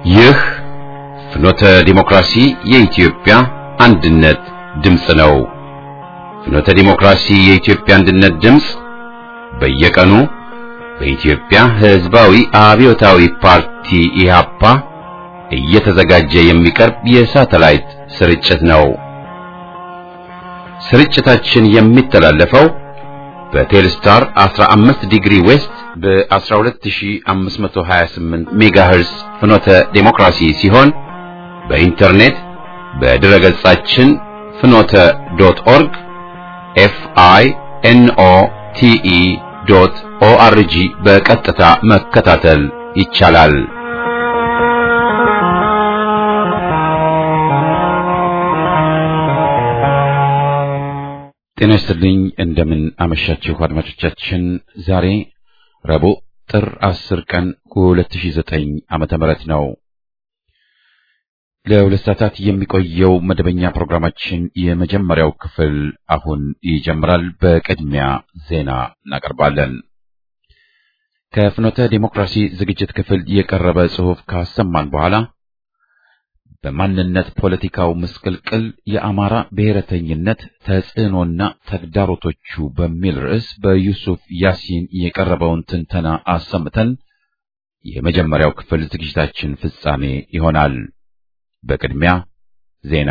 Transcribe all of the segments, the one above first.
ይህ ፍኖተ ዲሞክራሲ የኢትዮጵያ አንድነት ድምፅ ነው። ፍኖተ ዲሞክራሲ የኢትዮጵያ አንድነት ድምፅ በየቀኑ በኢትዮጵያ ሕዝባዊ አብዮታዊ ፓርቲ ኢህአፓ እየተዘጋጀ የሚቀርብ የሳተላይት ስርጭት ነው። ስርጭታችን የሚተላለፈው በቴልስታር 15 ዲግሪ ዌስት በ12528 ሜጋሄርስ ፍኖተ ዴሞክራሲ ሲሆን በኢንተርኔት በድረ ገጻችን ፍኖተ ዶት ኦርግ ኤፍ አይ ኤን ኦ ቲ ኢ ዶት ኦ አር ጂ በቀጥታ መከታተል ይቻላል። ጤና ይስጥልኝ። እንደምን አመሻችሁ አድማጮቻችን። ዛሬ ረቡዕ ጥር 10 ቀን 2009 ዓመተ ምህረት ነው። ለሁለት ሰዓታት የሚቆየው መደበኛ ፕሮግራማችን የመጀመሪያው ክፍል አሁን ይጀምራል። በቅድሚያ ዜና እናቀርባለን። ከፍኖተ ዴሞክራሲ ዝግጅት ክፍል የቀረበ ጽሑፍ ካሰማን በኋላ በማንነት ፖለቲካው ምስቅልቅል የአማራ ብሔረተኝነት ተጽዕኖና ተግዳሮቶቹ በሚል ርዕስ በዩሱፍ ያሲን የቀረበውን ትንተና አሰምተን የመጀመሪያው ክፍል ዝግጅታችን ፍጻሜ ይሆናል። በቅድሚያ ዜና።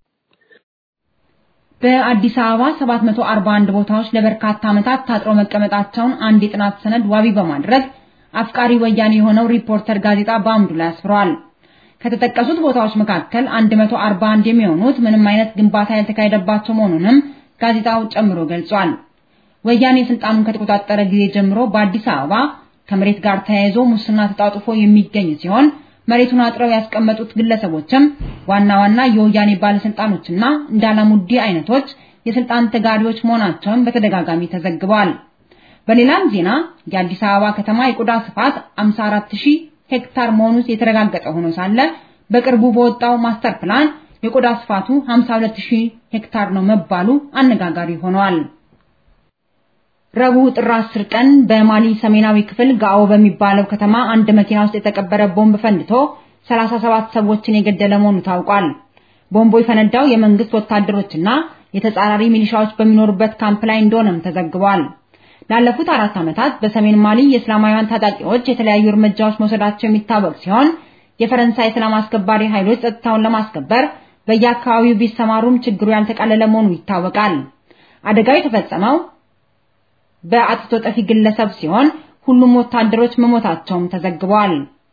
በአዲስ አበባ 741 ቦታዎች ለበርካታ ዓመታት ታጥረው መቀመጣቸውን አንድ የጥናት ሰነድ ዋቢ በማድረግ አፍቃሪ ወያኔ የሆነው ሪፖርተር ጋዜጣ በአምዱ ላይ አስፍሯል። ከተጠቀሱት ቦታዎች መካከል 141 የሚሆኑት ምንም አይነት ግንባታ ያልተካሄደባቸው መሆኑንም ጋዜጣው ጨምሮ ገልጿል። ወያኔ ስልጣኑን ከተቆጣጠረ ጊዜ ጀምሮ በአዲስ አበባ ከመሬት ጋር ተያይዞ ሙስና ተጣጥፎ የሚገኝ ሲሆን መሬቱን አጥረው ያስቀመጡት ግለሰቦችም ዋና ዋና የወያኔ ባለስልጣኖችና እንዳላሙዲ አይነቶች የስልጣን ተጋሪዎች መሆናቸውን በተደጋጋሚ ተዘግቧል። በሌላም ዜና የአዲስ አበባ ከተማ የቆዳ ስፋት 54000 ሄክታር መሆኑ የተረጋገጠ ሆኖ ሳለ በቅርቡ በወጣው ማስተር ፕላን የቆዳ ስፋቱ 52000 ሄክታር ነው መባሉ አነጋጋሪ ሆኗል። ረቡዕ ጥር 10 ቀን በማሊ ሰሜናዊ ክፍል ጋኦ በሚባለው ከተማ አንድ መኪና ውስጥ የተቀበረ ቦምብ ፈንድቶ 37 ሰዎችን የገደለ መሆኑ ታውቋል። ቦምቡ የፈነዳው የመንግስት ወታደሮችና የተጻራሪ ሚሊሻዎች በሚኖሩበት ካምፕ ላይ እንደሆነም ተዘግቧል። ላለፉት አራት ዓመታት በሰሜን ማሊ የእስላማውያን ታጣቂዎች የተለያዩ እርምጃዎች መውሰዳቸው የሚታወቅ ሲሆን የፈረንሳይ ሰላም አስከባሪ ኃይሎች ጸጥታውን ለማስከበር በየአካባቢው ቢሰማሩም ችግሩ ያልተቃለለ መሆኑ ይታወቃል። አደጋው የተፈጸመው በአጥፍቶ ጠፊ ግለሰብ ሲሆን ሁሉም ወታደሮች መሞታቸውም ተዘግቧል።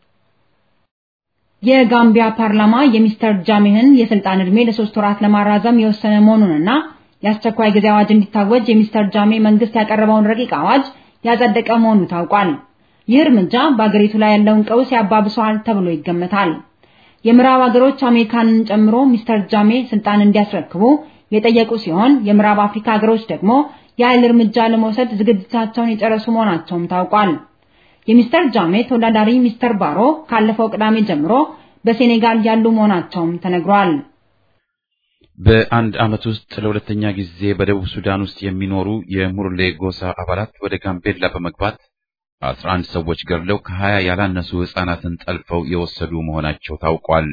የጋምቢያ ፓርላማ የሚስተር ጃሜህን የስልጣን ዕድሜ ለሶስት ወራት ለማራዘም የወሰነ መሆኑንና የአስቸኳይ ጊዜ አዋጅ እንዲታወጅ የሚስተር ጃሜ መንግስት ያቀረበውን ረቂቅ አዋጅ ያጸደቀ መሆኑ ታውቋል። ይህ እርምጃ በአገሪቱ ላይ ያለውን ቀውስ ያባብሰዋል ተብሎ ይገመታል። የምዕራብ ሀገሮች አሜሪካንን ጨምሮ ሚስተር ጃሜ ስልጣን እንዲያስረክቡ የጠየቁ ሲሆን የምዕራብ አፍሪካ ሀገሮች ደግሞ የኃይል እርምጃ ለመውሰድ ዝግጅታቸውን የጨረሱ መሆናቸውም ታውቋል። የሚስተር ጃሜ ተወዳዳሪ ሚስተር ባሮ ካለፈው ቅዳሜ ጀምሮ በሴኔጋል ያሉ መሆናቸውም ተነግሯል። በአንድ ዓመት ውስጥ ለሁለተኛ ጊዜ በደቡብ ሱዳን ውስጥ የሚኖሩ የሙርሌ ጎሳ አባላት ወደ ጋምቤላ በመግባት አስራ አንድ ሰዎች ገድለው ከሀያ ያላነሱ ሕፃናትን ጠልፈው የወሰዱ መሆናቸው ታውቋል።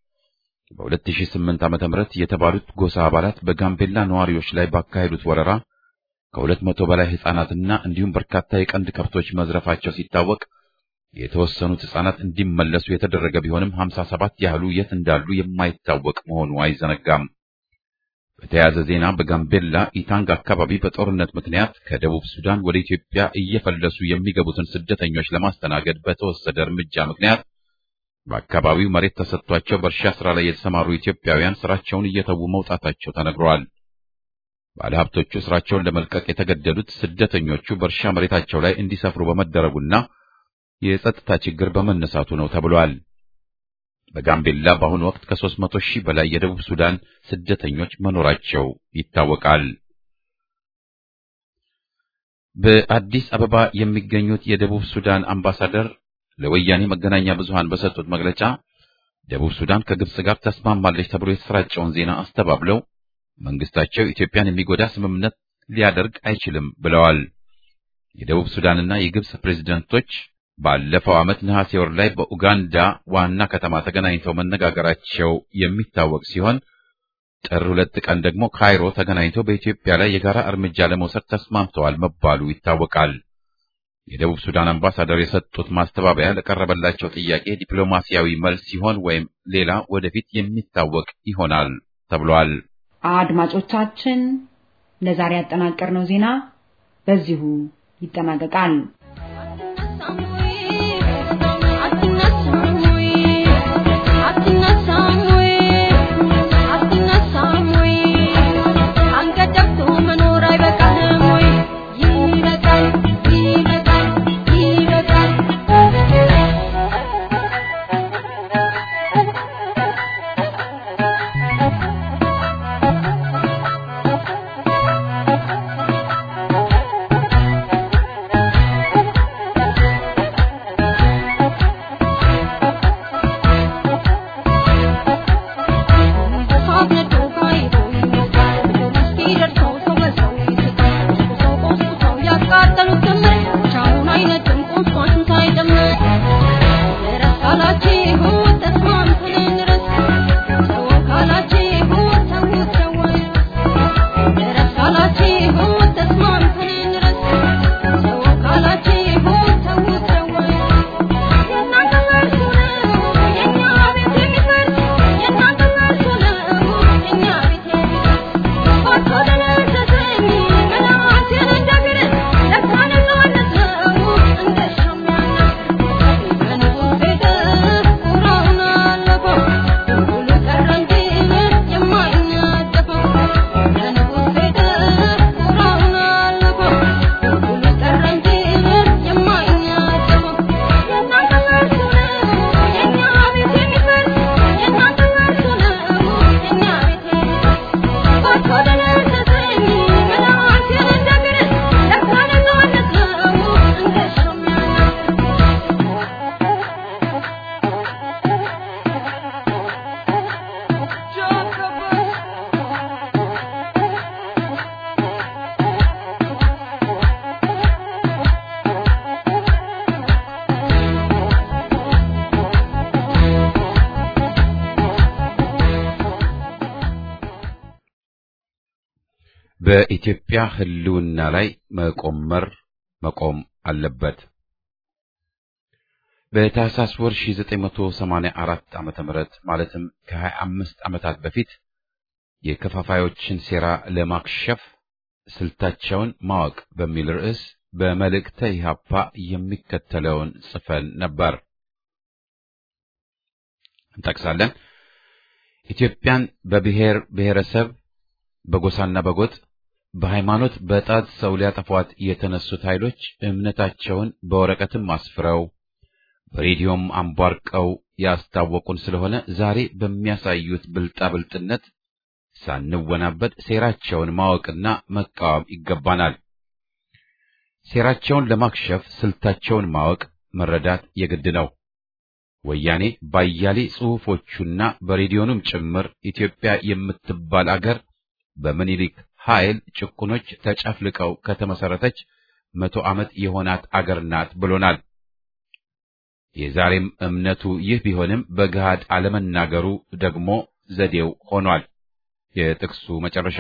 በ2008 ዓ.ም የተባሉት ጎሳ አባላት በጋምቤላ ነዋሪዎች ላይ ባካሄዱት ወረራ ከሁለት መቶ በላይ ሕፃናትና እንዲሁም በርካታ የቀንድ ከብቶች መዝረፋቸው ሲታወቅ የተወሰኑት ሕፃናት እንዲመለሱ የተደረገ ቢሆንም 57 ያህሉ የት እንዳሉ የማይታወቅ መሆኑ አይዘነጋም። በተያያዘ ዜና በጋምቤላ ኢታንግ አካባቢ በጦርነት ምክንያት ከደቡብ ሱዳን ወደ ኢትዮጵያ እየፈለሱ የሚገቡትን ስደተኞች ለማስተናገድ በተወሰደ እርምጃ ምክንያት በአካባቢው መሬት ተሰጥቷቸው በእርሻ ስራ ላይ የተሰማሩ ኢትዮጵያውያን ስራቸውን እየተዉ መውጣታቸው ተነግረዋል። ባለሀብቶቹ ስራቸውን ለመልቀቅ የተገደዱት ስደተኞቹ በእርሻ መሬታቸው ላይ እንዲሰፍሩ በመደረጉና የጸጥታ ችግር በመነሳቱ ነው ተብሏል። በጋምቤላ በአሁኑ ወቅት ከሦስት መቶ ሺህ በላይ የደቡብ ሱዳን ስደተኞች መኖራቸው ይታወቃል። በአዲስ አበባ የሚገኙት የደቡብ ሱዳን አምባሳደር ለወያኔ መገናኛ ብዙሃን በሰጡት መግለጫ ደቡብ ሱዳን ከግብጽ ጋር ተስማማለች ተብሎ የተሰራጨውን ዜና አስተባብለው መንግስታቸው ኢትዮጵያን የሚጎዳ ስምምነት ሊያደርግ አይችልም ብለዋል። የደቡብ ሱዳንና የግብጽ ፕሬዝዳንቶች ባለፈው ዓመት ነሐሴ ወር ላይ በኡጋንዳ ዋና ከተማ ተገናኝተው መነጋገራቸው የሚታወቅ ሲሆን ጥር ሁለት ቀን ደግሞ ካይሮ ተገናኝተው በኢትዮጵያ ላይ የጋራ እርምጃ ለመውሰድ ተስማምተዋል መባሉ ይታወቃል። የደቡብ ሱዳን አምባሳደር የሰጡት ማስተባበያ ለቀረበላቸው ጥያቄ ዲፕሎማሲያዊ መልስ ሲሆን ወይም ሌላ ወደፊት የሚታወቅ ይሆናል ተብሏል። አድማጮቻችን ለዛሬ ያጠናቀርነው ዜና በዚሁ ይጠናቀቃል። በኢትዮጵያ ሕልውና ላይ መቆመር መቆም አለበት። በታህሳስ ወር 1984 ዓመተ ምህረት ማለትም ከ25 ዓመታት በፊት የከፋፋዮችን ሴራ ለማክሸፍ ስልታቸውን ማወቅ በሚል ርዕስ በመልእክተ ኢህአፓ የሚከተለውን ጽፈን ነበር። እንጠቅሳለን። ኢትዮጵያን በብሔር ብሔረሰብ፣ በጎሳና በጎጥ በሃይማኖት በጣት ሰው ሊያጠፏት የተነሱት ኃይሎች እምነታቸውን በወረቀትም አስፍረው በሬዲዮም አንቧርቀው ያስታወቁን ስለሆነ ዛሬ በሚያሳዩት ብልጣብልጥነት ሳንወናበድ ሴራቸውን ማወቅና መቃወም ይገባናል። ሴራቸውን ለማክሸፍ ስልታቸውን ማወቅ መረዳት የግድ ነው። ወያኔ ባያሌ ጽሑፎቹና በሬዲዮኑም ጭምር ኢትዮጵያ የምትባል አገር በምኒልክ ኃይል ጭቁኖች ተጨፍልቀው ከተመሰረተች መቶ ዓመት የሆናት አገር ናት ብሎናል። የዛሬም እምነቱ ይህ ቢሆንም በገሃድ አለመናገሩ ደግሞ ዘዴው ሆኗል። የጥቅሱ መጨረሻ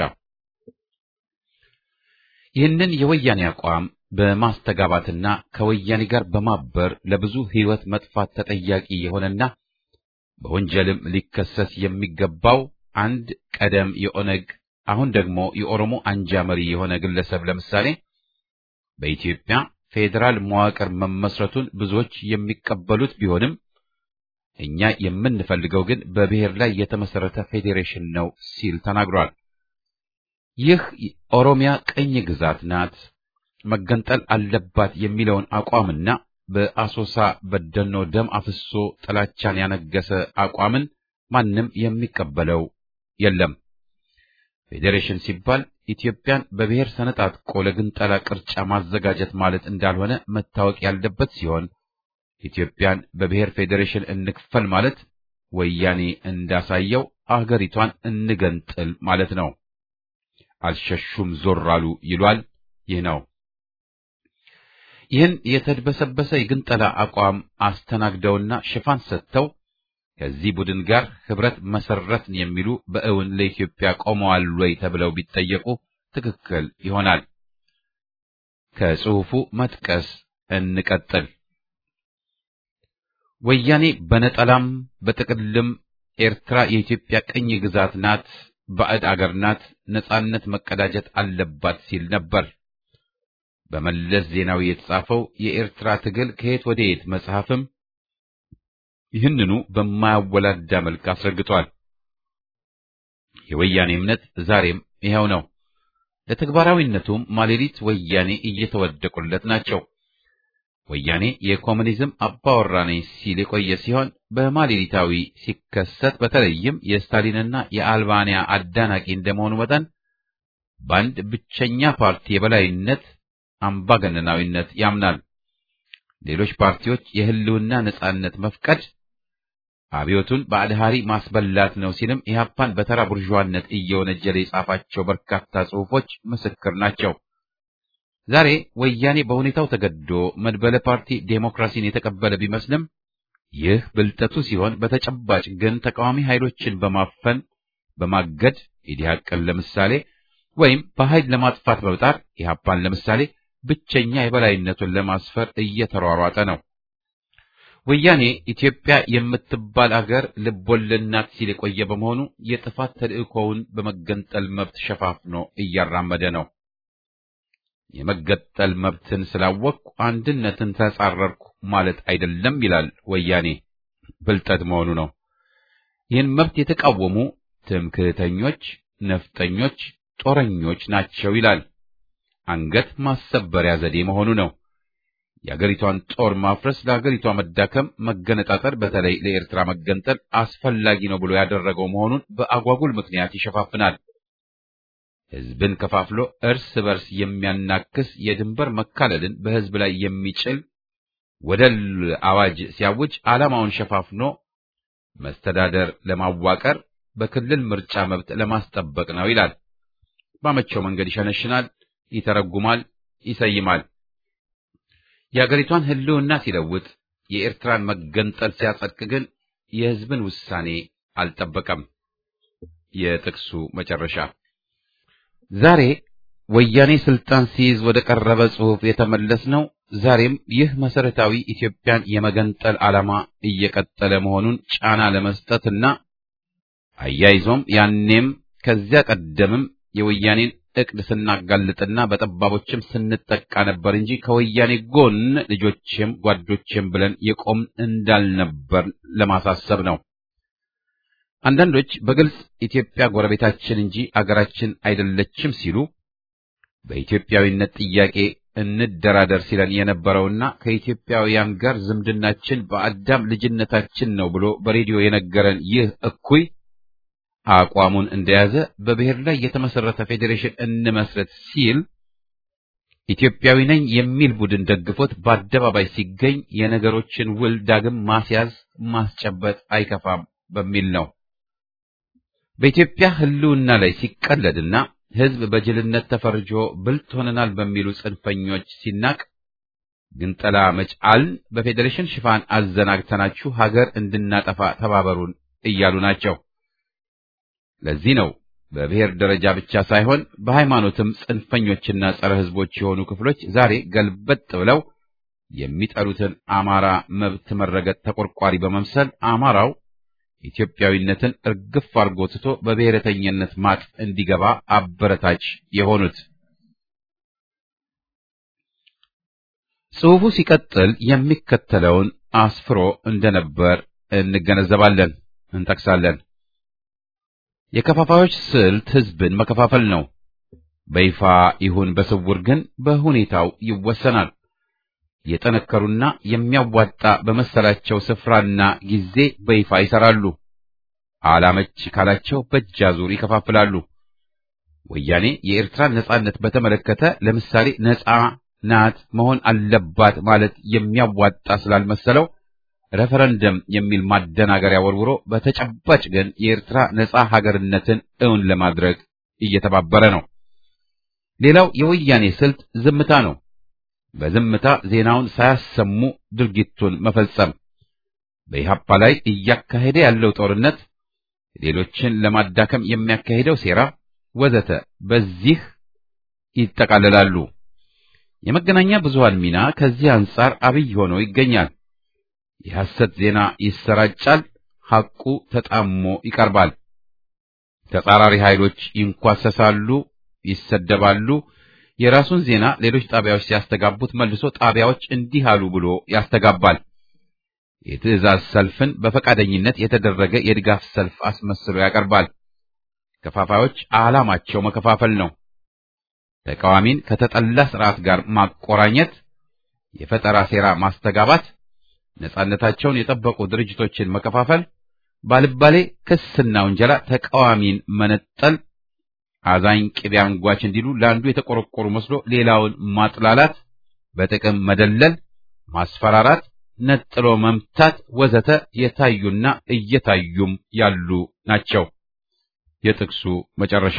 ይህንን የወያኔ አቋም በማስተጋባትና ከወያኔ ጋር በማበር ለብዙ ሕይወት መጥፋት ተጠያቂ የሆነና በወንጀልም ሊከሰስ የሚገባው አንድ ቀደም የኦነግ አሁን ደግሞ የኦሮሞ አንጃ መሪ የሆነ ግለሰብ ለምሳሌ በኢትዮጵያ ፌዴራል መዋቅር መመስረቱን ብዙዎች የሚቀበሉት ቢሆንም እኛ የምንፈልገው ግን በብሔር ላይ የተመሰረተ ፌዴሬሽን ነው ሲል ተናግሯል። ይህ ኦሮሚያ ቅኝ ግዛት ናት፣ መገንጠል አለባት የሚለውን አቋምና በአሶሳ በደኖ ደም አፍሶ ጥላቻን ያነገሰ አቋምን ማንም የሚቀበለው የለም። ፌዴሬሽን ሲባል ኢትዮጵያን በብሔር ሰነጣጥቆ ለግንጠላ ቅርጫ ማዘጋጀት ማለት እንዳልሆነ መታወቅ ያለበት ሲሆን ኢትዮጵያን በብሔር ፌዴሬሽን እንክፈል ማለት ወያኔ እንዳሳየው አገሪቷን እንገንጥል ማለት ነው። አልሸሹም ዞር አሉ ይሏል። ይህ ነው ይህን የተድበሰበሰ የግንጠላ አቋም አስተናግደውና ሽፋን ሰጥተው ከዚህ ቡድን ጋር ህብረት መሰረትን የሚሉ በእውን ለኢትዮጵያ ቆመዋል ወይ ተብለው ቢጠየቁ ትክክል ይሆናል። ከጽሑፉ መጥቀስ እንቀጥል። ወያኔ በነጠላም በጥቅልም ኤርትራ የኢትዮጵያ ቅኝ ግዛት ናት፣ ባዕድ አገር ናት፣ ነጻነት መቀዳጀት አለባት ሲል ነበር። በመለስ ዜናዊ የተጻፈው የኤርትራ ትግል ከየት ወደ የት መጽሐፍም ይህንኑ በማያወላዳ መልክ አስረግጧል። የወያኔ እምነት ዛሬም ይኸው ነው። ለተግባራዊነቱም ማሌሊት ወያኔ እየተወደቁለት ናቸው። ወያኔ የኮሙኒዝም አባወራ ነኝ ሲል የቆየ ሲሆን በማሌሊታዊ ሲከሰት በተለይም የስታሊንና የአልባንያ አዳናቂ እንደመሆኑ መጠን በአንድ ብቸኛ ፓርቲ የበላይነት አምባገነናዊነት ያምናል። ሌሎች ፓርቲዎች የህልውና ነጻነት መፍቀድ አብዮቱን በአድሃሪ ማስበላት ነው ሲልም ኢህአፓን በተራ ቡርዥዋነት እየወነጀለ የጻፋቸው በርካታ ጽሑፎች ምስክር ናቸው። ዛሬ ወያኔ በሁኔታው ተገዶ መድበለ ፓርቲ ዴሞክራሲን የተቀበለ ቢመስልም ይህ ብልጠቱ ሲሆን፣ በተጨባጭ ግን ተቃዋሚ ኃይሎችን በማፈን በማገድ ኢዲሃቅን ለምሳሌ ወይም በኃይል ለማጥፋት በመጣር ኢህአፓን ለምሳሌ ብቸኛ የበላይነቱን ለማስፈር እየተሯሯጠ ነው። ወያኔ ኢትዮጵያ የምትባል አገር ልቦለድ ናት ሲል የቆየ በመሆኑ የጥፋት ተልእኮውን በመገንጠል መብት ሸፋፍኖ እያራመደ ነው። የመገጠል መብትን ስላወቅኩ አንድነትን ተጻረርኩ ማለት አይደለም ይላል ወያኔ። ብልጠት መሆኑ ነው። ይህን መብት የተቃወሙ ትምክህተኞች፣ ነፍጠኞች፣ ጦረኞች ናቸው ይላል። አንገት ማሰበሪያ ዘዴ መሆኑ ነው። የአገሪቷን ጦር ማፍረስ ለአገሪቷ መዳከም፣ መገነጣጠር፣ በተለይ ለኤርትራ መገንጠል አስፈላጊ ነው ብሎ ያደረገው መሆኑን በአጓጉል ምክንያት ይሸፋፍናል። ሕዝብን ከፋፍሎ እርስ በርስ የሚያናክስ የድንበር መካለልን በሕዝብ ላይ የሚጭል ወደል አዋጅ ሲያውጅ ዓላማውን ሸፋፍኖ መስተዳደር ለማዋቀር በክልል ምርጫ መብት ለማስጠበቅ ነው ይላል። ባመቸው መንገድ ይሸነሽናል፣ ይተረጉማል፣ ይሰይማል። የአገሪቷን ሕልውና ሲለውጥ የኤርትራን መገንጠል ሲያጸድቅ ግን የሕዝብን ውሳኔ አልጠበቀም። የጥቅሱ መጨረሻ ዛሬ ወያኔ ስልጣን ሲይዝ ወደ ቀረበ ጽሑፍ የተመለስ ነው። ዛሬም ይህ መሰረታዊ ኢትዮጵያን የመገንጠል ዓላማ እየቀጠለ መሆኑን ጫና ለመስጠትና አያይዞም ያኔም ከዚያ ቀደምም የወያኔን እቅድ ስናጋልጥና በጠባቦችም ስንጠቃ ነበር እንጂ ከወያኔ ጎን ልጆችም ጓዶችም ብለን የቆም እንዳልነበር ለማሳሰብ ነው። አንዳንዶች በግልጽ ኢትዮጵያ ጎረቤታችን እንጂ አገራችን አይደለችም ሲሉ በኢትዮጵያዊነት ጥያቄ እንደራደር ሲለን የነበረውና ከኢትዮጵያውያን ጋር ዝምድናችን በአዳም ልጅነታችን ነው ብሎ በሬዲዮ የነገረን ይህ እኩይ አቋሙን እንደያዘ በብሔር ላይ የተመሰረተ ፌዴሬሽን እንመስረት ሲል ኢትዮጵያዊ ነኝ የሚል ቡድን ደግፎት በአደባባይ ሲገኝ የነገሮችን ውል ዳግም ማስያዝ ማስጨበጥ አይከፋም በሚል ነው። በኢትዮጵያ ሕልውና ላይ ሲቀለድና ሕዝብ በጅልነት ተፈርጆ ብልጥ ሆነናል በሚሉ ጽንፈኞች ሲናቅ ግንጠላ መጫልን በፌዴሬሽን ሽፋን አዘናግተናችሁ ሀገር እንድናጠፋ ተባበሩን እያሉ ናቸው። ለዚህ ነው በብሔር ደረጃ ብቻ ሳይሆን በሃይማኖትም ጽንፈኞችና ጸረ ሕዝቦች የሆኑ ክፍሎች ዛሬ ገልበጥ ብለው የሚጠሉትን አማራ መብት መረገጥ ተቆርቋሪ በመምሰል አማራው ኢትዮጵያዊነትን እርግፍ አርጎ ትቶ በብሔረተኝነት ማጥ እንዲገባ አበረታች የሆኑት። ጽሑፉ ሲቀጥል የሚከተለውን አስፍሮ እንደነበር እንገነዘባለን፣ እንጠቅሳለን። የከፋፋዮች ስልት ሕዝብን መከፋፈል ነው። በይፋ ይሁን በስውር ግን በሁኔታው ይወሰናል። የጠነከሩና የሚያዋጣ በመሰላቸው ስፍራና ጊዜ በይፋ ይሰራሉ። አላመች ካላቸው በእጅ አዙር ይከፋፍላሉ። ወያኔ የኤርትራን ነጻነት በተመለከተ ለምሳሌ ነጻ ናት መሆን አለባት ማለት የሚያዋጣ ስላልመሰለው ሬፈረንደም የሚል ማደናገሪያ ወርውሮ በተጨባጭ ግን የኤርትራ ነጻ ሀገርነትን እውን ለማድረግ እየተባበረ ነው። ሌላው የወያኔ ስልት ዝምታ ነው። በዝምታ ዜናውን ሳያሰሙ ድርጊቱን መፈጸም፣ በኢህአፓ ላይ እያካሄደ ያለው ጦርነት፣ ሌሎችን ለማዳከም የሚያካሄደው ሴራ ወዘተ በዚህ ይጠቃለላሉ። የመገናኛ ብዙሃን ሚና ከዚህ አንጻር አብይ ሆኖ ይገኛል። የሐሰት ዜና ይሰራጫል፣ ሐቁ ተጣሞ ይቀርባል። ተጻራሪ ኃይሎች ይንኳሰሳሉ፣ ይሰደባሉ። የራሱን ዜና ሌሎች ጣቢያዎች ሲያስተጋቡት መልሶ ጣቢያዎች እንዲህ አሉ ብሎ ያስተጋባል። የትዕዛዝ ሰልፍን በፈቃደኝነት የተደረገ የድጋፍ ሰልፍ አስመስሎ ያቀርባል። ከፋፋዮች ዓላማቸው መከፋፈል ነው። ተቃዋሚን ከተጠላ ስርዓት ጋር ማቆራኘት፣ የፈጠራ ሴራ ማስተጋባት፣ ነጻነታቸውን የጠበቁ ድርጅቶችን መከፋፈል፣ ባልባሌ ክስና ውንጀላ ተቃዋሚን መነጠል፣ አዛኝ ቅቤ አንጓች እንዲሉ ለአንዱ የተቆረቆሩ መስሎ ሌላውን ማጥላላት፣ በጥቅም መደለል፣ ማስፈራራት፣ ነጥሎ መምታት ወዘተ የታዩና እየታዩም ያሉ ናቸው። የጥቅሱ መጨረሻ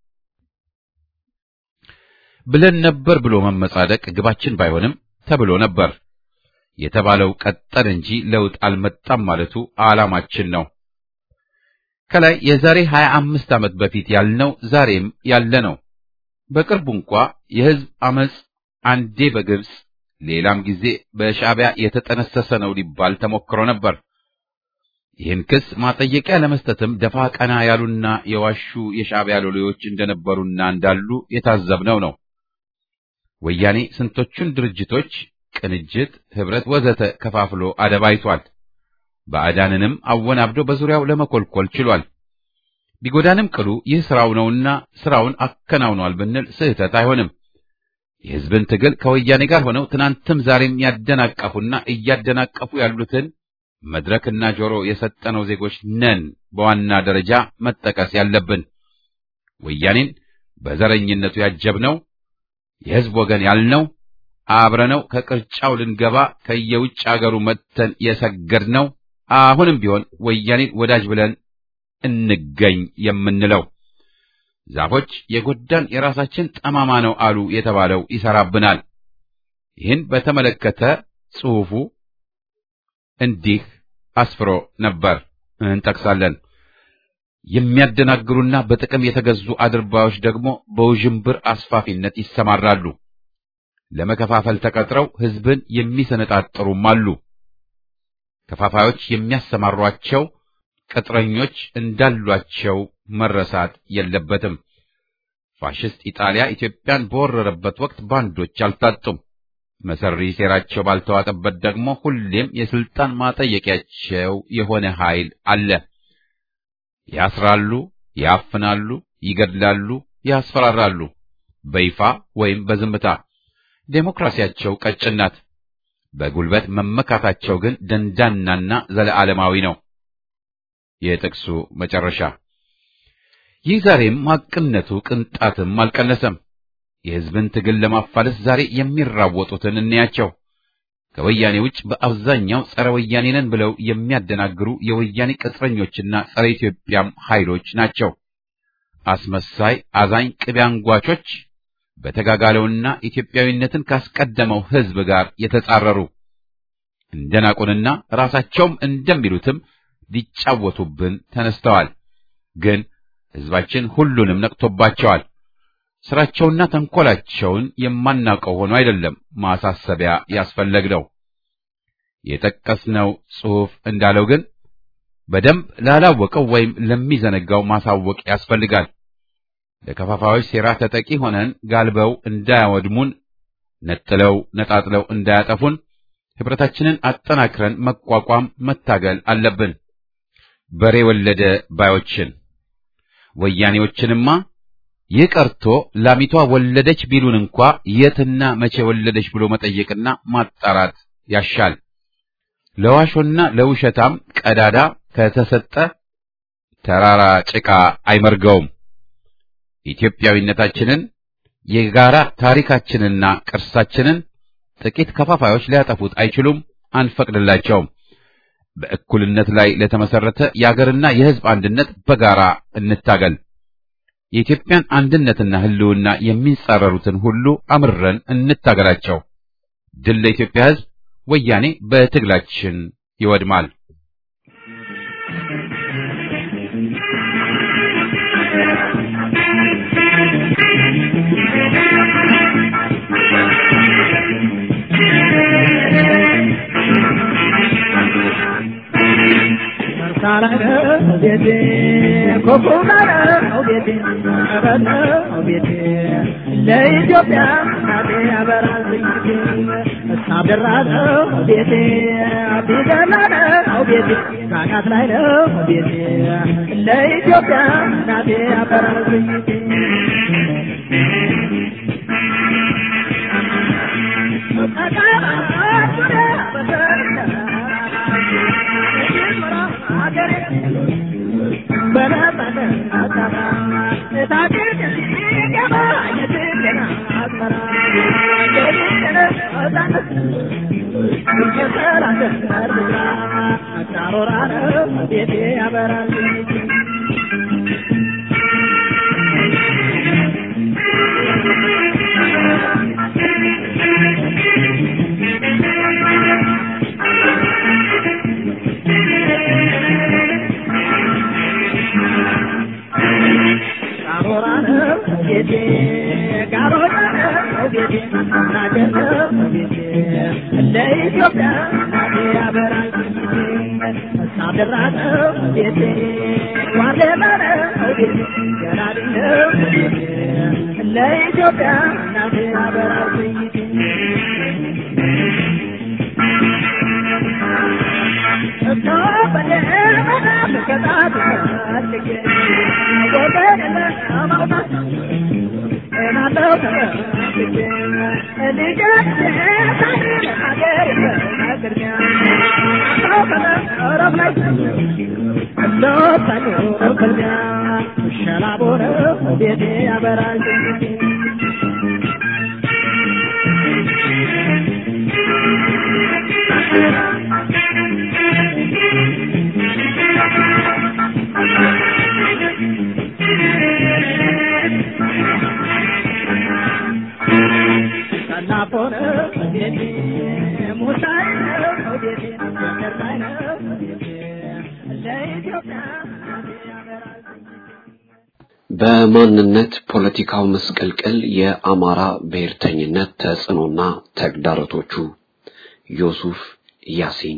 ብለን ነበር ብሎ መመጻደቅ ግባችን ባይሆንም ተብሎ ነበር። የተባለው ቀጠል እንጂ ለውጥ አልመጣም ማለቱ ዓላማችን ነው። ከላይ የዛሬ ሀያ አምስት ዓመት በፊት ያልነው ዛሬም ያለ ነው። በቅርቡ እንኳ የሕዝብ አመጽ አንዴ በግብጽ ሌላም ጊዜ በሻዕቢያ የተጠነሰሰ ነው ሊባል ተሞክሮ ነበር። ይህን ክስ ማጠየቂያ ለመስጠትም ደፋ ቀና ያሉና የዋሹ የሻዕቢያ ሎሌዎች እንደነበሩና እንዳሉ የታዘብነው ነው። ወያኔ ስንቶቹን ድርጅቶች ቅንጅት፣ ህብረት ወዘተ ከፋፍሎ አደባይቷል። ባዕዳንንም አወናብዶ በዙሪያው ለመኮልኮል ችሏል። ቢጎዳንም ቅሉ ይህ ስራው ነውና ስራውን አከናውኗል ብንል ስህተት አይሆንም። የህዝብን ትግል ከወያኔ ጋር ሆነው ትናንትም ዛሬም ያደናቀፉና እያደናቀፉ ያሉትን መድረክና ጆሮ የሰጠነው ዜጎች ነን በዋና ደረጃ መጠቀስ ያለብን። ወያኔን በዘረኝነቱ ያጀብነው የህዝብ ወገን ያልነው አብረነው ከቅርጫው ልንገባ ከየውጭ አገሩ መጥተን የሰገድነው አሁንም ቢሆን ወያኔን ወዳጅ ብለን እንገኝ የምንለው ዛፎች የጎዳን የራሳችን ጠማማ ነው አሉ የተባለው ይሰራብናል። ይህን በተመለከተ ጽሑፉ እንዲህ አስፍሮ ነበር፣ እንጠቅሳለን። የሚያደናግሩና በጥቅም የተገዙ አድርባዮች ደግሞ በውዥንብር አስፋፊነት ይሰማራሉ። ለመከፋፈል ተቀጥረው ህዝብን የሚሰነጣጥሩም አሉ። ከፋፋዮች የሚያሰማሯቸው ቅጥረኞች እንዳሏቸው መረሳት የለበትም። ፋሽስት ኢጣሊያ ኢትዮጵያን በወረረበት ወቅት ባንዶች አልታጡም። መሰሪ ሴራቸው ባልተዋጠበት ደግሞ ሁሌም የስልጣን ማጠየቂያቸው የሆነ ኃይል አለ። ያስራሉ፣ ያፍናሉ፣ ይገድላሉ፣ ያስፈራራሉ፣ በይፋ ወይም በዝምታ። ዴሞክራሲያቸው ቀጭን ናት። በጉልበት መመካታቸው ግን ደንዳናና ዘለዓለማዊ ነው። የጥቅሱ መጨረሻ። ይህ ዛሬም ሐቅነቱ ቅንጣትም አልቀነሰም። የሕዝብን ትግል ለማፋለስ ዛሬ የሚራወጡትን እንያቸው። ከወያኔ ውጭ በአብዛኛው ጸረ ወያኔ ነን ብለው የሚያደናግሩ የወያኔ ቅጥረኞችና ጸረ ኢትዮጵያም ኃይሎች ናቸው። አስመሳይ አዛኝ ቅቤ አንጓቾች በተጋጋለውና ኢትዮጵያዊነትን ካስቀደመው ሕዝብ ጋር የተጻረሩ እንደናቁንና ራሳቸውም እንደሚሉትም ሊጫወቱብን ተነስተዋል። ግን ሕዝባችን ሁሉንም ነቅቶባቸዋል። ስራቸውና ተንኮላቸውን የማናውቀው ሆኖ አይደለም ማሳሰቢያ ያስፈለግነው። የጠቀስነው ጽሑፍ እንዳለው ግን በደንብ ላላወቀው ወይም ለሚዘነጋው ማሳወቅ ያስፈልጋል። ለከፋፋዮች ሴራ ተጠቂ ሆነን ጋልበው እንዳያወድሙን፣ ነጥለው ነጣጥለው እንዳያጠፉን ኅብረታችንን አጠናክረን መቋቋም መታገል አለብን። በሬ ወለደ ባዮችን ወያኔዎችንማ ይህ ቀርቶ ላሚቷ ወለደች ቢሉን እንኳ የትና መቼ ወለደች ብሎ መጠየቅና ማጣራት ያሻል። ለዋሾና ለውሸታም ቀዳዳ ከተሰጠ ተራራ ጭቃ አይመርገውም። ኢትዮጵያዊነታችንን የጋራ ታሪካችንና ቅርሳችንን ጥቂት ከፋፋዮች ሊያጠፉት አይችሉም፣ አንፈቅድላቸውም። በእኩልነት ላይ ለተመሰረተ የአገርና የሕዝብ አንድነት በጋራ እንታገል። የኢትዮጵያን አንድነትና ሕልውና የሚጻረሩትን ሁሉ አምረን እንታገላቸው። ድል ለኢትዮጵያ ሕዝብ። ወያኔ በትግላችን ይወድማል። ለኢትዮጵያ እናቴ ያበራል ሳብደራ ነው ቤቴ አቢገላ ነው ቤቴ ካናት ላይ ነው ቤቴ ለኢትዮጵያ እናቴ ያበራል ቤቴ ያበራል ለኢትዮጵያ ያበራል ሳደራ ነው ቤቴ ዋሌማ ነው ቤቴ ገራዲ ነው ቤቴ ለኢትዮጵያ እናቴ ያበራል ቤቴ ያበራል ሰናፎነ ቤቴ ሙሳይ ነው ቤቴ ገርላይ ነው ቤቴ ለኢትዮጵያ ያበራል በማንነት ፖለቲካው መስቀልቅል የአማራ ብሔርተኝነት ተጽዕኖና ተግዳሮቶቹ ዮሱፍ ያሲን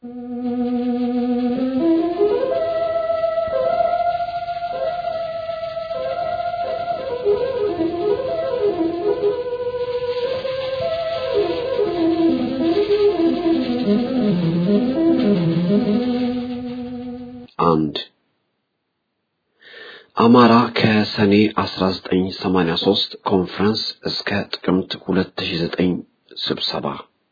አንድ አማራ ከሰኔ 1983 ኮንፈረንስ እስከ ጥቅምት 2009 ስብሰባ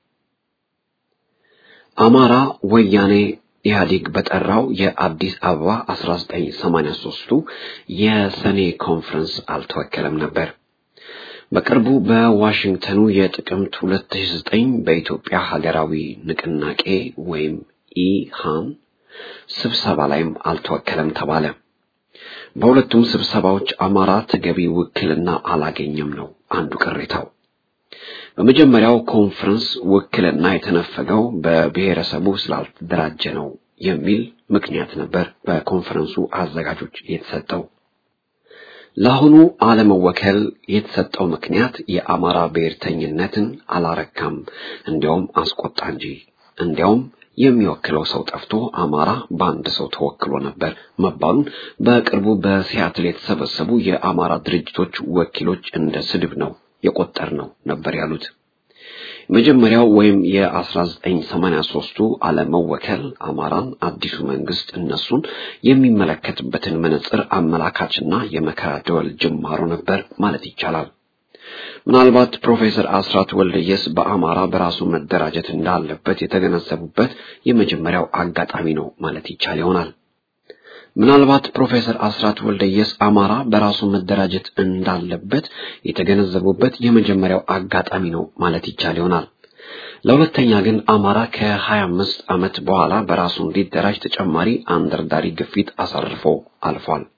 አማራ ወያኔ ኢህአዴግ በጠራው የአዲስ አበባ 1983ቱ የሰኔ ኮንፈረንስ አልተወከለም ነበር። በቅርቡ በዋሽንግተኑ የጥቅምት 2009 በኢትዮጵያ ሀገራዊ ንቅናቄ ወይም ኢሃን ስብሰባ ላይም አልተወከለም ተባለ። በሁለቱም ስብሰባዎች አማራ ተገቢ ውክልና አላገኘም ነው አንዱ ቅሬታው። በመጀመሪያው ኮንፈረንስ ውክልና የተነፈገው በብሔረሰቡ ስላልተደራጀ ነው የሚል ምክንያት ነበር በኮንፈረንሱ አዘጋጆች የተሰጠው። ለአሁኑ አለመወከል የተሰጠው ምክንያት የአማራ ብሔርተኝነትን አላረካም፣ እንዲያውም አስቆጣ እንጂ እንዲያውም የሚወክለው ሰው ጠፍቶ አማራ በአንድ ሰው ተወክሎ ነበር መባሉን በቅርቡ በሲያትል የተሰበሰቡ የአማራ ድርጅቶች ወኪሎች እንደ ስድብ ነው የቆጠር ነው ነበር ያሉት። መጀመሪያው ወይም የ1983ቱ አለመወከል አማራን አዲሱ መንግስት እነሱን የሚመለከትበትን መነጽር አመላካችና የመከራ ደወል ጅማሮ ነበር ማለት ይቻላል። ምናልባት ፕሮፌሰር አስራት ወልደየስ በአማራ በራሱ መደራጀት እንዳለበት የተገነዘቡበት የመጀመሪያው አጋጣሚ ነው ማለት ይቻል ይሆናል። ምናልባት ፕሮፌሰር አስራት ወልደየስ አማራ በራሱ መደራጀት እንዳለበት የተገነዘቡበት የመጀመሪያው አጋጣሚ ነው ማለት ይቻል ይሆናል። ለሁለተኛ ግን አማራ ከ25 ዓመት በኋላ በራሱ እንዲደራጅ ተጨማሪ አንደርዳሪ ግፊት አሳርፎ አልፏል።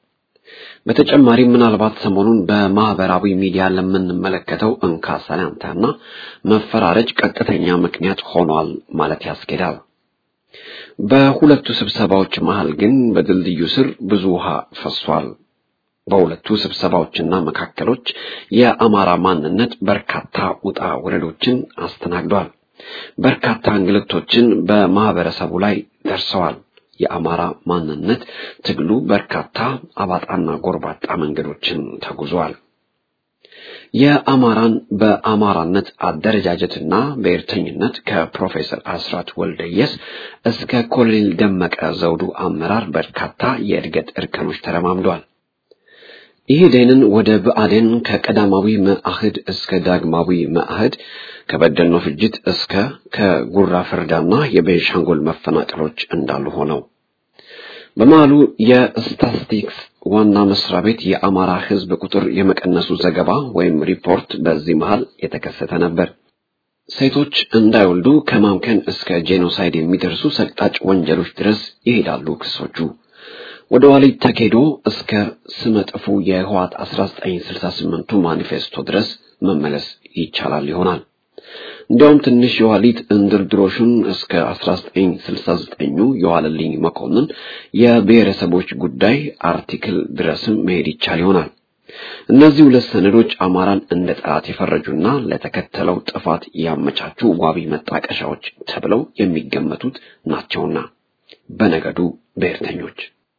በተጨማሪም ምናልባት ሰሞኑን በማህበራዊ ሚዲያ ለምንመለከተው እንካ ሰላምታና መፈራረጅ ቀጥተኛ ምክንያት ሆኗል ማለት ያስኬዳል። በሁለቱ ስብሰባዎች መሃል ግን በድልድዩ ስር ብዙ ውሃ ፈሷል። በሁለቱ ስብሰባዎችና መካከሎች የአማራ ማንነት በርካታ ውጣ ውረዶችን አስተናግዷል። በርካታ እንግልቶችን በማህበረሰቡ ላይ ደርሰዋል። የአማራ ማንነት ትግሉ በርካታ አባጣና ጎርባጣ መንገዶችን ተጉዟል። የአማራን በአማራነት አደረጃጀትና ብሔርተኝነት ከፕሮፌሰር አስራት ወልደየስ እስከ ኮሎኔል ደመቀ ዘውዱ አመራር በርካታ የእድገት እርከኖች ተረማምዷል። ኢህዴንን ወደ ብአዴን ከቀዳማዊ መአህድ እስከ ዳግማዊ መአህድ ከበደልኖ ፍጅት እስከ ከጉራ ፍርዳና የቤንሻንጉል መፈናቀሎች እንዳሉ ሆነው በመሃሉ የስታትስቲክስ ዋና መስሪያ ቤት የአማራ ሕዝብ ቁጥር የመቀነሱ ዘገባ ወይም ሪፖርት በዚህ መሃል የተከሰተ ነበር። ሴቶች እንዳይወልዱ ከማምከን እስከ ጄኖሳይድ የሚደርሱ ሰቅጣጭ ወንጀሎች ድረስ ይሄዳሉ ክሶቹ። ወደ ኋሊት ተኬዶ እስከ ስመጥፉ የህዋት 1968ቱ ማኒፌስቶ ድረስ መመለስ ይቻላል ይሆናል። እንዲያውም ትንሽ የኋሊት እንድርድሮሹን እስከ 1969ኙ የዋለልኝ መኮንን የብሔረሰቦች ጉዳይ አርቲክል ድረስም መሄድ ይቻል ይሆናል። እነዚህ ሁለት ሰነዶች አማራን እንደ ጠላት የፈረጁና ለተከተለው ጥፋት ያመቻቹ ዋቢ መጣቀሻዎች ተብለው የሚገመቱት ናቸውና በነገዱ ብሔርተኞች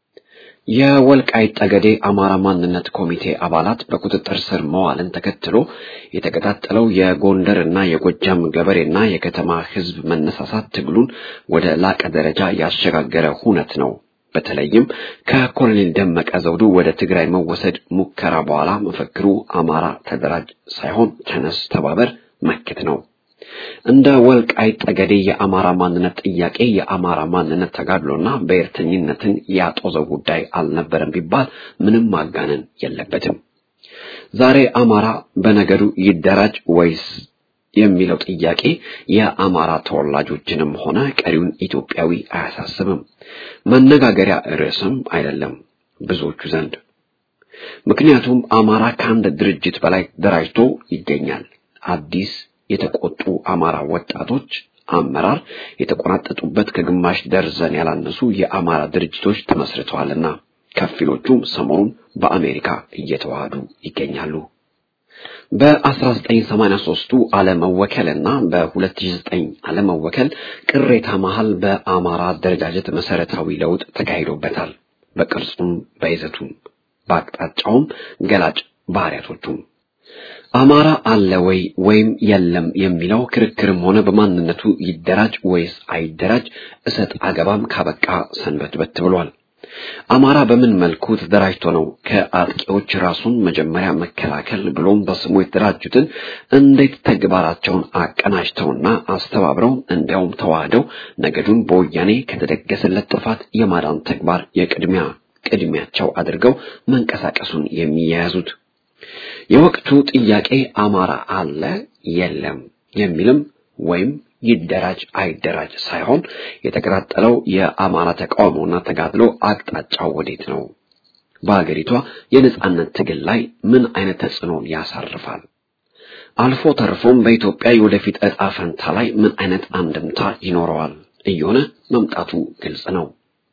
የወልቃይት ጠገዴ አማራ ማንነት ኮሚቴ አባላት በቁጥጥር ስር መዋልን ተከትሎ የተቀጣጠለው የጎንደርና የጎጃም ገበሬና የከተማ ሕዝብ መነሳሳት ትግሉን ወደ ላቀ ደረጃ ያሸጋገረ ሁነት ነው። በተለይም ከኮሎኔል ደመቀ ዘውዱ ወደ ትግራይ መወሰድ ሙከራ በኋላ መፈክሩ አማራ ተደራጅ ሳይሆን ተነስ፣ ተባበር፣ መክት ነው። እንደ ወልቃይት ጠገዴ የአማራ ማንነት ጥያቄ የአማራ ማንነት ተጋድሎና ብሔርተኝነትን ያጦዘው ጉዳይ አልነበረም ቢባል ምንም ማጋነን የለበትም። ዛሬ አማራ በነገዱ ይደራጅ ወይስ የሚለው ጥያቄ የአማራ ተወላጆችንም ሆነ ቀሪውን ኢትዮጵያዊ አያሳስብም፣ መነጋገሪያ ርዕስም አይደለም ብዙዎቹ ዘንድ። ምክንያቱም አማራ ከአንድ ድርጅት በላይ ደራጅቶ ይገኛል። አዲስ የተቆጡ አማራ ወጣቶች አመራር የተቆናጠጡበት ከግማሽ ደርዘን ያላነሱ የአማራ ድርጅቶች ተመስርተዋልና ከፊሎቹም ሰሞኑን በአሜሪካ እየተዋሃዱ ይገኛሉ። በ1983ቱ አለመወከልና በ2009 አለመወከል ቅሬታ መሃል በአማራ አደረጃጀት መሰረታዊ ለውጥ ተካሂዶበታል። በቅርጹም በይዘቱም በአቅጣጫውም ገላጭ ባህሪያቶቹም አማራ አለ ወይ ወይም የለም የሚለው ክርክርም ሆነ በማንነቱ ይደራጅ ወይስ አይደራጅ እሰጥ አገባም ካበቃ ሰንበትበት ብሏል። አማራ በምን መልኩ ተደራጅቶ ነው ከአጥቂዎች ራሱን መጀመሪያ መከላከል ብሎም በስሙ የተደራጁትን እንዴት ተግባራቸውን አቀናጅተውና አስተባብረው እንዲያውም ተዋህደው ነገዱን በወያኔ ከተደገሰለት ጥፋት የማዳን ተግባር የቅድሚያ ቅድሚያቸው አድርገው መንቀሳቀሱን የሚያያዙት የወቅቱ ጥያቄ አማራ አለ የለም የሚልም ወይም ይደራጅ አይደራጅ ሳይሆን የተቀጣጠለው የአማራ ተቃውሞና ተጋድሎ አቅጣጫው ወዴት ነው? በሀገሪቷ የነጻነት ትግል ላይ ምን አይነት ተጽዕኖን ያሳርፋል? አልፎ ተርፎም በኢትዮጵያ የወደፊት ዕጣ ፈንታ ላይ ምን አይነት አንድምታ ይኖረዋል እየሆነ መምጣቱ ግልጽ ነው።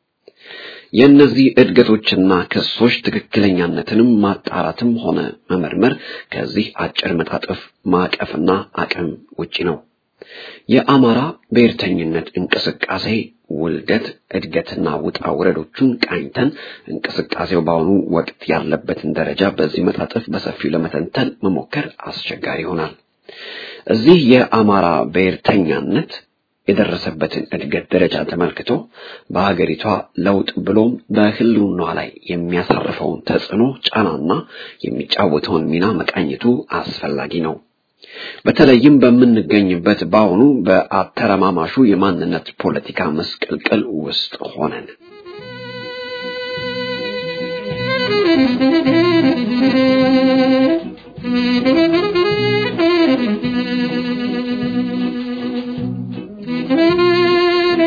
የእነዚህ እድገቶችና ክሶች ትክክለኛነትንም ማጣራትም ሆነ መመርመር ከዚህ አጭር መጣጥፍ ማዕቀፍና አቅም ውጪ ነው። የአማራ ብሔርተኝነት እንቅስቃሴ ውልደት፣ እድገትና ውጣ ውረዶቹን ቃኝተን እንቅስቃሴው በአሁኑ ወቅት ያለበትን ደረጃ በዚህ መጣጥፍ በሰፊው ለመተንተን መሞከር አስቸጋሪ ይሆናል። እዚህ የአማራ ብሔርተኛነት የደረሰበትን እድገት ደረጃ ተመልክቶ በሀገሪቷ ለውጥ ብሎም በሕልውናዋ ላይ የሚያሳርፈውን ተጽዕኖ ጫናና የሚጫወተውን ሚና መቃኘቱ አስፈላጊ ነው። በተለይም በምንገኝበት በአሁኑ በአተረማማሹ የማንነት ፖለቲካ መስቀልቅል ውስጥ ሆነን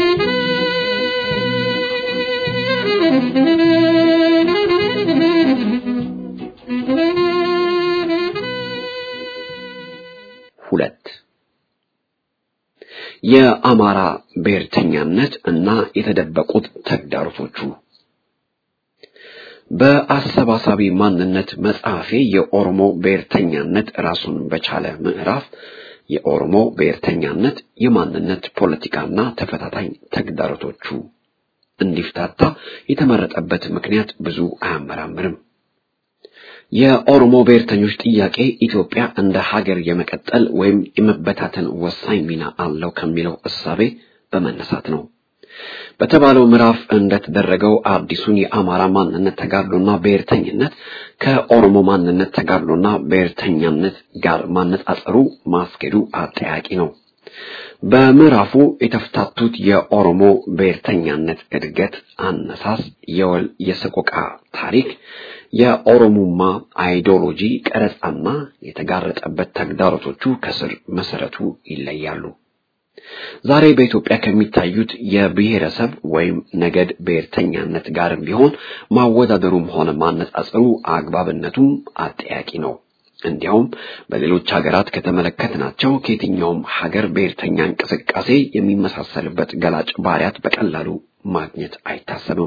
Thank you. የአማራ ብሔርተኛነት እና የተደበቁት ተግዳሮቶቹ በአሰባሳቢ ማንነት መጽሐፌ የኦሮሞ ብሔርተኛነት ራሱን በቻለ ምዕራፍ የኦሮሞ ብሔርተኛነት የማንነት ፖለቲካና ተፈታታኝ ተግዳሮቶቹ እንዲፍታታ የተመረጠበት ምክንያት ብዙ አያመራምርም። የኦሮሞ ብሔርተኞች ጥያቄ ኢትዮጵያ እንደ ሀገር የመቀጠል ወይም የመበታተን ወሳኝ ሚና አለው ከሚለው እሳቤ በመነሳት ነው። በተባለው ምዕራፍ እንደተደረገው አዲሱን የአማራ ማንነት ተጋድሎና ብሔርተኝነት ከኦሮሞ ማንነት ተጋድሎና ብሔርተኛነት ጋር ማነጻጸሩ ማስኬዱ አጠያቂ ነው። በምዕራፉ የተፍታቱት የኦሮሞ ብሔርተኛነት እድገት፣ አነሳስ፣ የወል የሰቆቃ ታሪክ፣ የኦሮሙማ አይዲዮሎጂ ቀረጻና የተጋረጠበት ተግዳሮቶቹ ከስር መሰረቱ ይለያሉ። ዛሬ በኢትዮጵያ ከሚታዩት የብሔረሰብ ወይም ነገድ ብሔርተኛነት ጋርም ቢሆን ማወዳደሩም ሆነ ማነጻጸሩ አግባብነቱም አጠያቂ ነው። እንዲያውም በሌሎች ሀገራት ከተመለከትናቸው ከየትኛውም ሀገር ብሔርተኛ እንቅስቃሴ የሚመሳሰልበት ገላጭ ባህሪያት በቀላሉ ማግኘት አይታሰብም።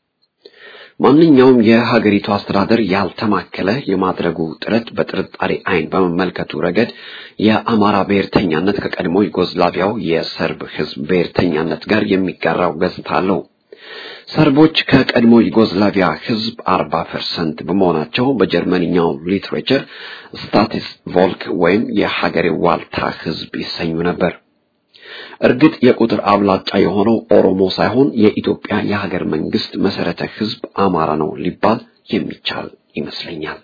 ማንኛውም የሀገሪቱ አስተዳደር ያልተማከለ የማድረጉ ጥረት በጥርጣሬ ዓይን በመመልከቱ ረገድ የአማራ ብሔርተኛነት ከቀድሞ ዩጎዝላቪያው የሰርብ ሕዝብ ብሔርተኛነት ጋር የሚጋራው ገጽታ አለው። ሰርቦች ከቀድሞ ዩጎዝላቪያ ሕዝብ አርባ ፐርሰንት በመሆናቸው በጀርመንኛው ሊትሬቸር ስታቲስ ቮልክ ወይም የሀገሬ ዋልታ ሕዝብ ይሰኙ ነበር። እርግጥ የቁጥር አብላጫ የሆነው ኦሮሞ ሳይሆን የኢትዮጵያ የሀገር መንግስት መሰረተ ሕዝብ አማራ ነው ሊባል የሚቻል ይመስለኛል።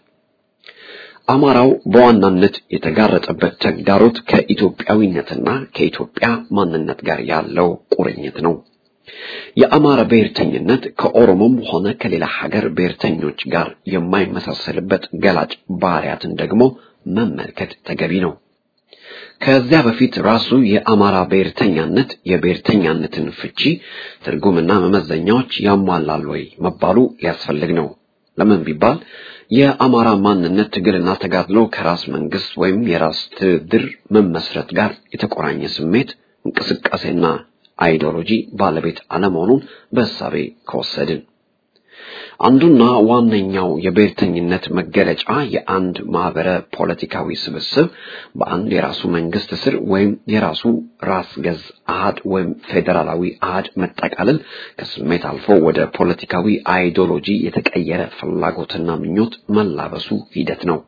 አማራው በዋናነት የተጋረጠበት ተግዳሮት ከኢትዮጵያዊነትና ከኢትዮጵያ ማንነት ጋር ያለው ቁርኝት ነው። የአማራ ብሔርተኝነት ከኦሮሞም ሆነ ከሌላ ሀገር ብሔርተኞች ጋር የማይመሳሰልበት ገላጭ ባህሪያትን ደግሞ መመልከት ተገቢ ነው። ከዚያ በፊት ራሱ የአማራ ብሔርተኛነት የብሔርተኛነትን ፍቺ ትርጉምና መመዘኛዎች ያሟላል ወይ መባሉ ሊያስፈልግ ነው። ለምን ቢባል የአማራ ማንነት ትግልና ተጋድሎ ከራስ መንግስት ወይም የራስ ትድር መመስረት ጋር የተቆራኘ ስሜት፣ እንቅስቃሴና አይዲዮሎጂ ባለቤት አለመሆኑን በእሳቤ ከወሰድን አንዱና ዋነኛው የብሔርተኝነት መገለጫ የአንድ ማህበረ ፖለቲካዊ ስብስብ በአንድ የራሱ መንግስት ስር ወይም የራሱ ራስ ገዝ አሃድ ወይም ፌዴራላዊ አሃድ መጠቃለል ከስሜት አልፎ ወደ ፖለቲካዊ አይዲዮሎጂ የተቀየረ ፍላጎትና ምኞት መላበሱ ሂደት ነው።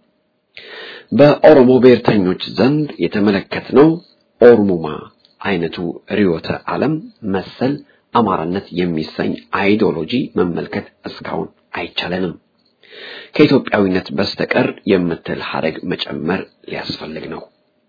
በኦሮሞ ብሔርተኞች ዘንድ የተመለከትነው ኦሮሙማ አይነቱ ርዕዮተ ዓለም መሰል አማራነት የሚሰኝ አይዲዮሎጂ መመልከት እስካሁን አይቻለንም። ከኢትዮጵያዊነት በስተቀር የምትል ሀረግ መጨመር ሊያስፈልግ ነው።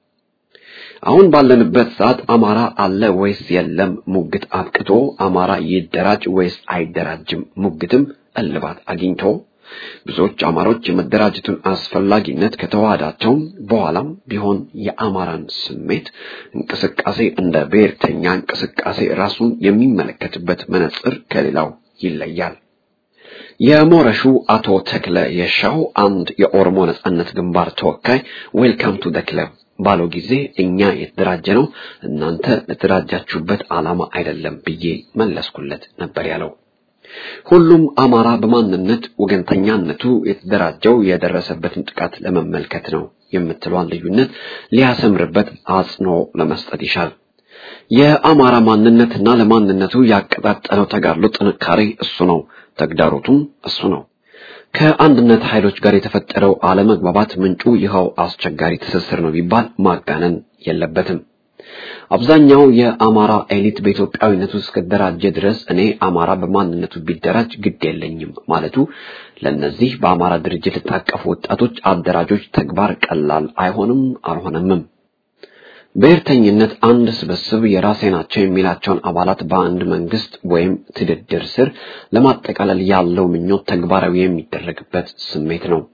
አሁን ባለንበት ሰዓት አማራ አለ ወይስ የለም ሙግት አብቅቶ አማራ ይደራጅ ወይስ አይደራጅም ሙግትም እልባት አግኝቶ ብዙዎች አማሮች የመደራጀቱን አስፈላጊነት ከተዋዳቸውም በኋላም ቢሆን የአማራን ስሜት እንቅስቃሴ እንደ ብሔርተኛ እንቅስቃሴ ራሱን የሚመለከትበት መነጽር ከሌላው ይለያል። የሞረሹ አቶ ተክለ የሻው አንድ የኦሮሞ ነጻነት ግንባር ተወካይ ዌልካም ቱ ደ ክለብ ባለው ጊዜ እኛ የተደራጀ ነው እናንተ ለተደራጃችሁበት ዓላማ አይደለም ብዬ መለስኩለት ነበር ያለው። ሁሉም አማራ በማንነት ወገንተኛነቱ የተደራጀው የደረሰበትን ጥቃት ለመመልከት ነው የምትሏን ልዩነት ሊያሰምርበት አጽንኦ ለመስጠት ይሻል። የአማራ ማንነትና ለማንነቱ ያቀጣጠለው ተጋድሎ ጥንካሬ እሱ ነው፣ ተግዳሮቱም እሱ ነው። ከአንድነት ኃይሎች ጋር የተፈጠረው አለመግባባት ምንጩ ይኸው አስቸጋሪ ትስስር ነው ቢባል ማጋነን የለበትም። አብዛኛው የአማራ ኤሊት በኢትዮጵያዊነቱ እስከደራጀ ድረስ እኔ አማራ በማንነቱ ቢደራጅ ግድ የለኝም ማለቱ ለእነዚህ በአማራ ድርጅት የታቀፉ ወጣቶች አደራጆች ተግባር ቀላል አይሆንም አልሆነምም። ብሔርተኝነት አንድ ስብስብ የራሴ ናቸው የሚላቸውን አባላት በአንድ መንግስት ወይም ትድድር ስር ለማጠቃለል ያለው ምኞት ተግባራዊ የሚደረግበት ስሜት ነው።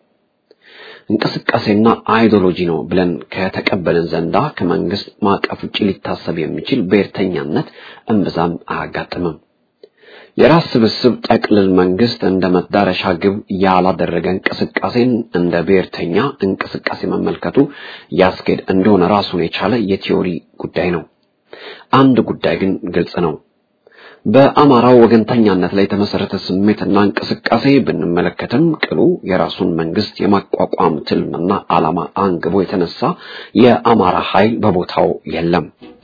እንቅስቃሴና አይዲዮሎጂ ነው ብለን ከተቀበልን ዘንዳ ከመንግስት ማዕቀፍ ውጭ ሊታሰብ የሚችል ብሔርተኛነት እምብዛም አያጋጥምም። የራስ ስብስብ ጠቅልል መንግስት እንደ መዳረሻ ግብ ያላደረገ እንቅስቃሴን እንደ ብሔርተኛ እንቅስቃሴ መመልከቱ ያስኬድ እንደሆነ ራሱን የቻለ የቲዮሪ ጉዳይ ነው። አንድ ጉዳይ ግን ግልጽ ነው። በአማራው ወገንተኛነት ላይ የተመሰረተ ስሜትና እንቅስቃሴ ብንመለከትም ቅሉ የራሱን መንግስት የማቋቋም ትልምና ዓላማ አንግቦ የተነሳ የአማራ ኃይል በቦታው የለም።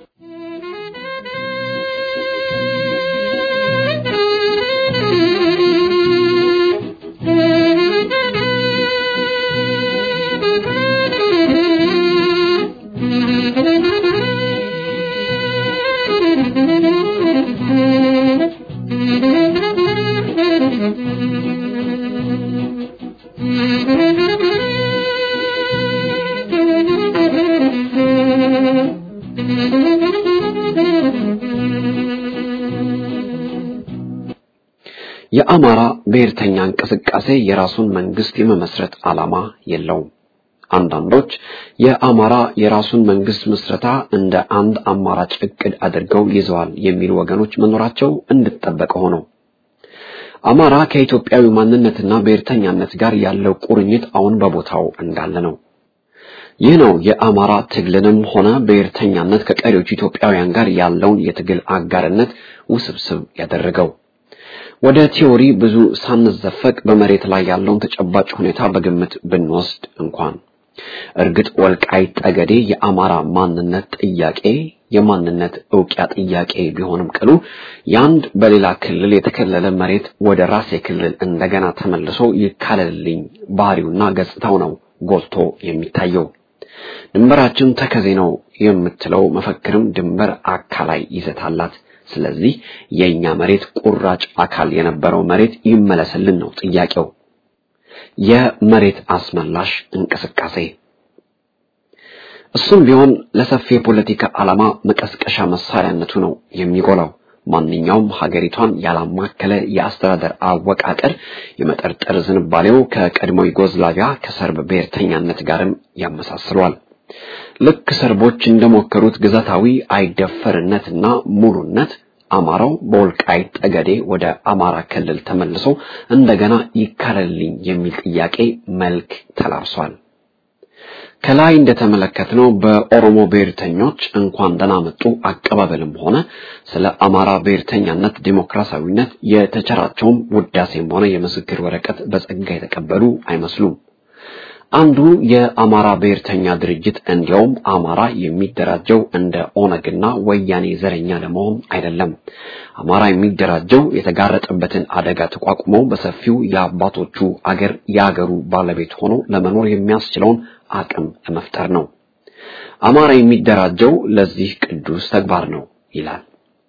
የአማራ ብሔርተኛ እንቅስቃሴ የራሱን መንግስት የመመስረት ዓላማ የለውም። አንዳንዶች የአማራ የራሱን መንግስት ምስረታ እንደ አንድ አማራጭ እቅድ አድርገው ይዘዋል የሚሉ ወገኖች መኖራቸው እንድጠበቀ ሆነው አማራ ከኢትዮጵያዊ ማንነትና ብሔርተኛነት ጋር ያለው ቁርኝት አሁን በቦታው እንዳለ ነው። ይህ ነው የአማራ ትግልንም ሆነ ብሔርተኛነት ከቀሪዎቹ ኢትዮጵያውያን ጋር ያለውን የትግል አጋርነት ውስብስብ ያደረገው። ወደ ቲዎሪ ብዙ ሳንዘፈቅ በመሬት ላይ ያለውን ተጨባጭ ሁኔታ በግምት ብንወስድ እንኳን እርግጥ ወልቃይት ጠገዴ የአማራ ማንነት ጥያቄ የማንነት እውቂያ ጥያቄ ቢሆንም ቅሉ ያንድ በሌላ ክልል የተከለለ መሬት ወደ ራሴ ክልል እንደገና ተመልሶ ይካለልልኝ ባህሪውና ገጽታው ነው ጎልቶ የሚታየው። ድንበራችን ተከዜ ነው የምትለው መፈክርም ድንበር አካላይ ይዘት አላት። ስለዚህ የኛ መሬት ቁራጭ አካል የነበረው መሬት ይመለስልን ነው ጥያቄው። የመሬት አስመላሽ እንቅስቃሴ እሱም ቢሆን ለሰፊ የፖለቲካ ዓላማ መቀስቀሻ መሳሪያነቱ ነው የሚጎላው። ማንኛውም ሀገሪቷን ያላማከለ የአስተዳደር አወቃቀር የመጠርጠር ዝንባሌው ከቀድሞ ዩጎዝላቪያ ከሰርብ ብሔርተኛነት ጋርም ያመሳስሏል። ልክ ሰርቦች እንደሞከሩት ግዛታዊ አይደፈርነትና ሙሉነት አማራው በወልቃይት ጠገዴ ወደ አማራ ክልል ተመልሶ እንደገና ይካለልኝ የሚል ጥያቄ መልክ ተላብሷል። ከላይ እንደተመለከትነው በኦሮሞ ብሔርተኞች እንኳን ደህና መጡ አቀባበልም ሆነ ስለ አማራ ብሔርተኛነት ዲሞክራሲያዊነት የተቸራቸውም ውዳሴም ሆነ የምስክር ወረቀት በጸጋ የተቀበሉ አይመስሉም። አንዱ የአማራ ብሔርተኛ ድርጅት እንዲያውም አማራ የሚደራጀው እንደ ኦነግና ወያኔ ዘረኛ ለመሆን አይደለም። አማራ የሚደራጀው የተጋረጠበትን አደጋ ተቋቁሞ በሰፊው የአባቶቹ አገር የአገሩ ባለቤት ሆኖ ለመኖር የሚያስችለውን አቅም ለመፍጠር ነው። አማራ የሚደራጀው ለዚህ ቅዱስ ተግባር ነው ይላል።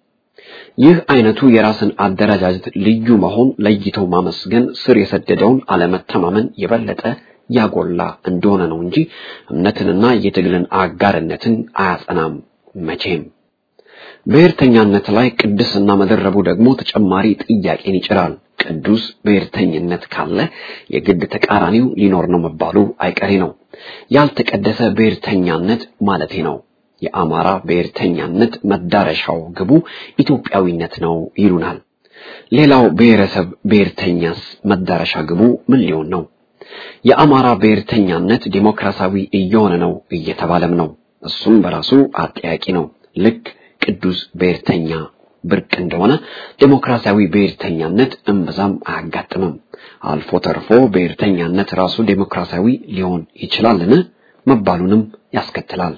ይህ አይነቱ የራስን አደረጃጀት ልዩ መሆን ለይተው ማመስገን ስር የሰደደውን አለመተማመን የበለጠ ያጎላ እንደሆነ ነው እንጂ እምነትንና የትግልን አጋርነትን አያጸናም መቼም። ብሔርተኛነት ላይ ቅድስና መደረቡ ደግሞ ተጨማሪ ጥያቄን ይጭራል። ቅዱስ ብሔርተኝነት ካለ የግድ ተቃራኒው ሊኖር ነው መባሉ አይቀሬ ነው። ያልተቀደሰ ብሔርተኛነት ማለቴ ነው። የአማራ ብሔርተኛነት መዳረሻው ግቡ ኢትዮጵያዊነት ነው ይሉናል። ሌላው ብሔረሰብ ብሔርተኛስ መዳረሻ ግቡ ምን ሊሆን ነው? የአማራ ብሔርተኛነት ዲሞክራሲያዊ እየሆነ ነው እየተባለም ነው። እሱም በራሱ አጠያቂ ነው። ልክ ቅዱስ ብሔርተኛ ብርቅ እንደሆነ ዲሞክራሲያዊ ብሔርተኛነት እምብዛም አያጋጥምም። አልፎ ተርፎ ብሔርተኛነት ራሱ ዲሞክራሲያዊ ሊሆን ይችላልን መባሉንም ያስከትላል።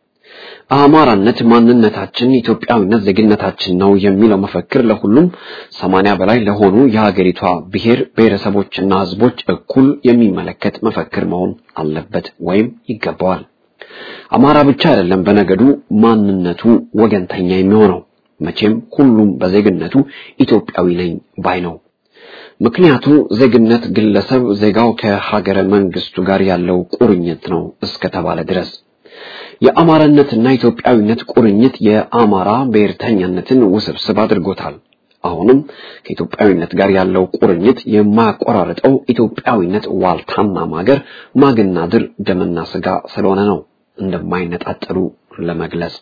አማራነት ማንነታችን፣ ኢትዮጵያዊነት ዜግነታችን ነው የሚለው መፈክር ለሁሉም ሰማንያ በላይ ለሆኑ የሀገሪቷ ብሔር ብሔረሰቦችና ሕዝቦች እኩል የሚመለከት መፈክር መሆን አለበት ወይም ይገባዋል። አማራ ብቻ አይደለም በነገዱ ማንነቱ ወገንተኛ የሚሆነው መቼም ሁሉም በዜግነቱ ኢትዮጵያዊ ነኝ ባይ ነው። ምክንያቱ ዜግነት ግለሰብ ዜጋው ከሀገረ መንግስቱ ጋር ያለው ቁርኝት ነው እስከተባለ ድረስ የአማራነትና ኢትዮጵያዊነት ቁርኝት የአማራ ብሔርተኛነትን ውስብስብ አድርጎታል። አሁንም ከኢትዮጵያዊነት ጋር ያለው ቁርኝት የማያቆራርጠው ኢትዮጵያዊነት ዋልታና ማገር ማግና ድር ደምና ስጋ ስለሆነ ነው እንደማይነጣጠሉ ለመግለጽ።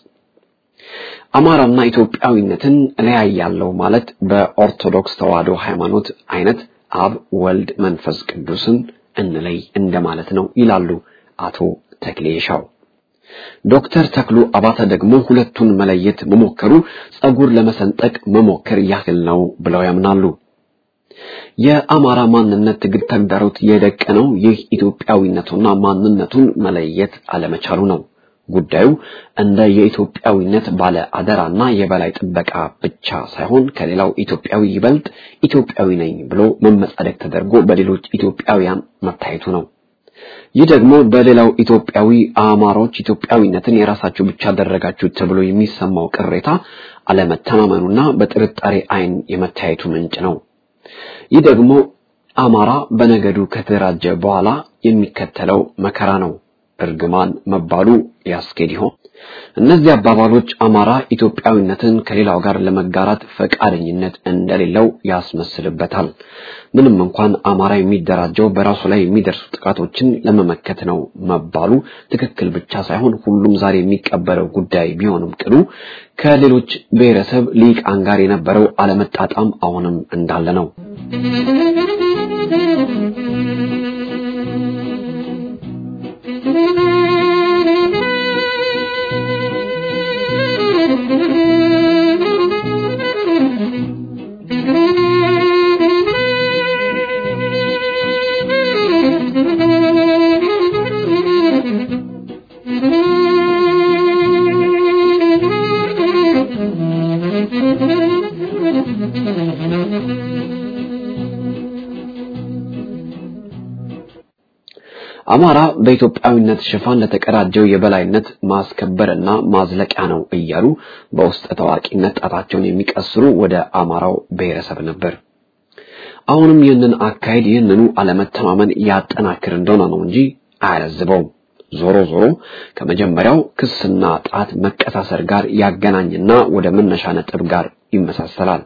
አማራና ኢትዮጵያዊነትን እለያያለሁ ማለት በኦርቶዶክስ ተዋሕዶ ሃይማኖት አይነት አብ፣ ወልድ፣ መንፈስ ቅዱስን እንለይ እንደማለት ነው ይላሉ አቶ ተክሌ ሻው። ዶክተር ተክሉ አባተ ደግሞ ሁለቱን መለየት መሞከሩ ጸጉር ለመሰንጠቅ መሞከር ያህል ነው ብለው ያምናሉ። የአማራ ማንነት ትግል ተግዳሮት የደቀነው ይህ ኢትዮጵያዊነቱና ማንነቱን መለየት አለመቻሉ ነው። ጉዳዩ እንደ የኢትዮጵያዊነት ባለ አደራና የበላይ ጥበቃ ብቻ ሳይሆን ከሌላው ኢትዮጵያዊ ይበልጥ ኢትዮጵያዊ ነኝ ብሎ መመጻደቅ ተደርጎ በሌሎች ኢትዮጵያውያን መታየቱ ነው። ይህ ደግሞ በሌላው ኢትዮጵያዊ አማሮች ኢትዮጵያዊነትን የራሳችሁ ብቻ አደረጋችሁ ተብሎ የሚሰማው ቅሬታ አለመተማመኑና በጥርጣሬ ዓይን የመታየቱ ምንጭ ነው። ይህ ደግሞ አማራ በነገዱ ከተደራጀ በኋላ የሚከተለው መከራ ነው። እርግማን መባሉ ያስኬድ ይሆን? እነዚህ አባባሎች አማራ ኢትዮጵያዊነትን ከሌላው ጋር ለመጋራት ፈቃደኝነት እንደሌለው ያስመስልበታል። ምንም እንኳን አማራ የሚደራጀው በራሱ ላይ የሚደርሱ ጥቃቶችን ለመመከት ነው መባሉ ትክክል ብቻ ሳይሆን ሁሉም ዛሬ የሚቀበለው ጉዳይ ቢሆንም ቅሉ ከሌሎች ብሔረሰብ ሊቃን ጋር የነበረው አለመጣጣም አሁንም እንዳለ ነው። አማራ በኢትዮጵያዊነት ሽፋን ለተቀዳጀው የበላይነት ማስከበርና ማዝለቂያ ነው እያሉ በውስጥ ታዋቂነት ጣታቸውን የሚቀስሩ ወደ አማራው ብሔረሰብ ነበር። አሁንም ይህንን አካሄድ ይህንኑ አለመተማመን ያጠናክር እንደሆነ ነው እንጂ አያለዝበውም። ዞሮ ዞሮ ከመጀመሪያው ክስና ጣት መቀሳሰር ጋር ያገናኝና ወደ መነሻ ነጥብ ጋር ይመሳሰላል።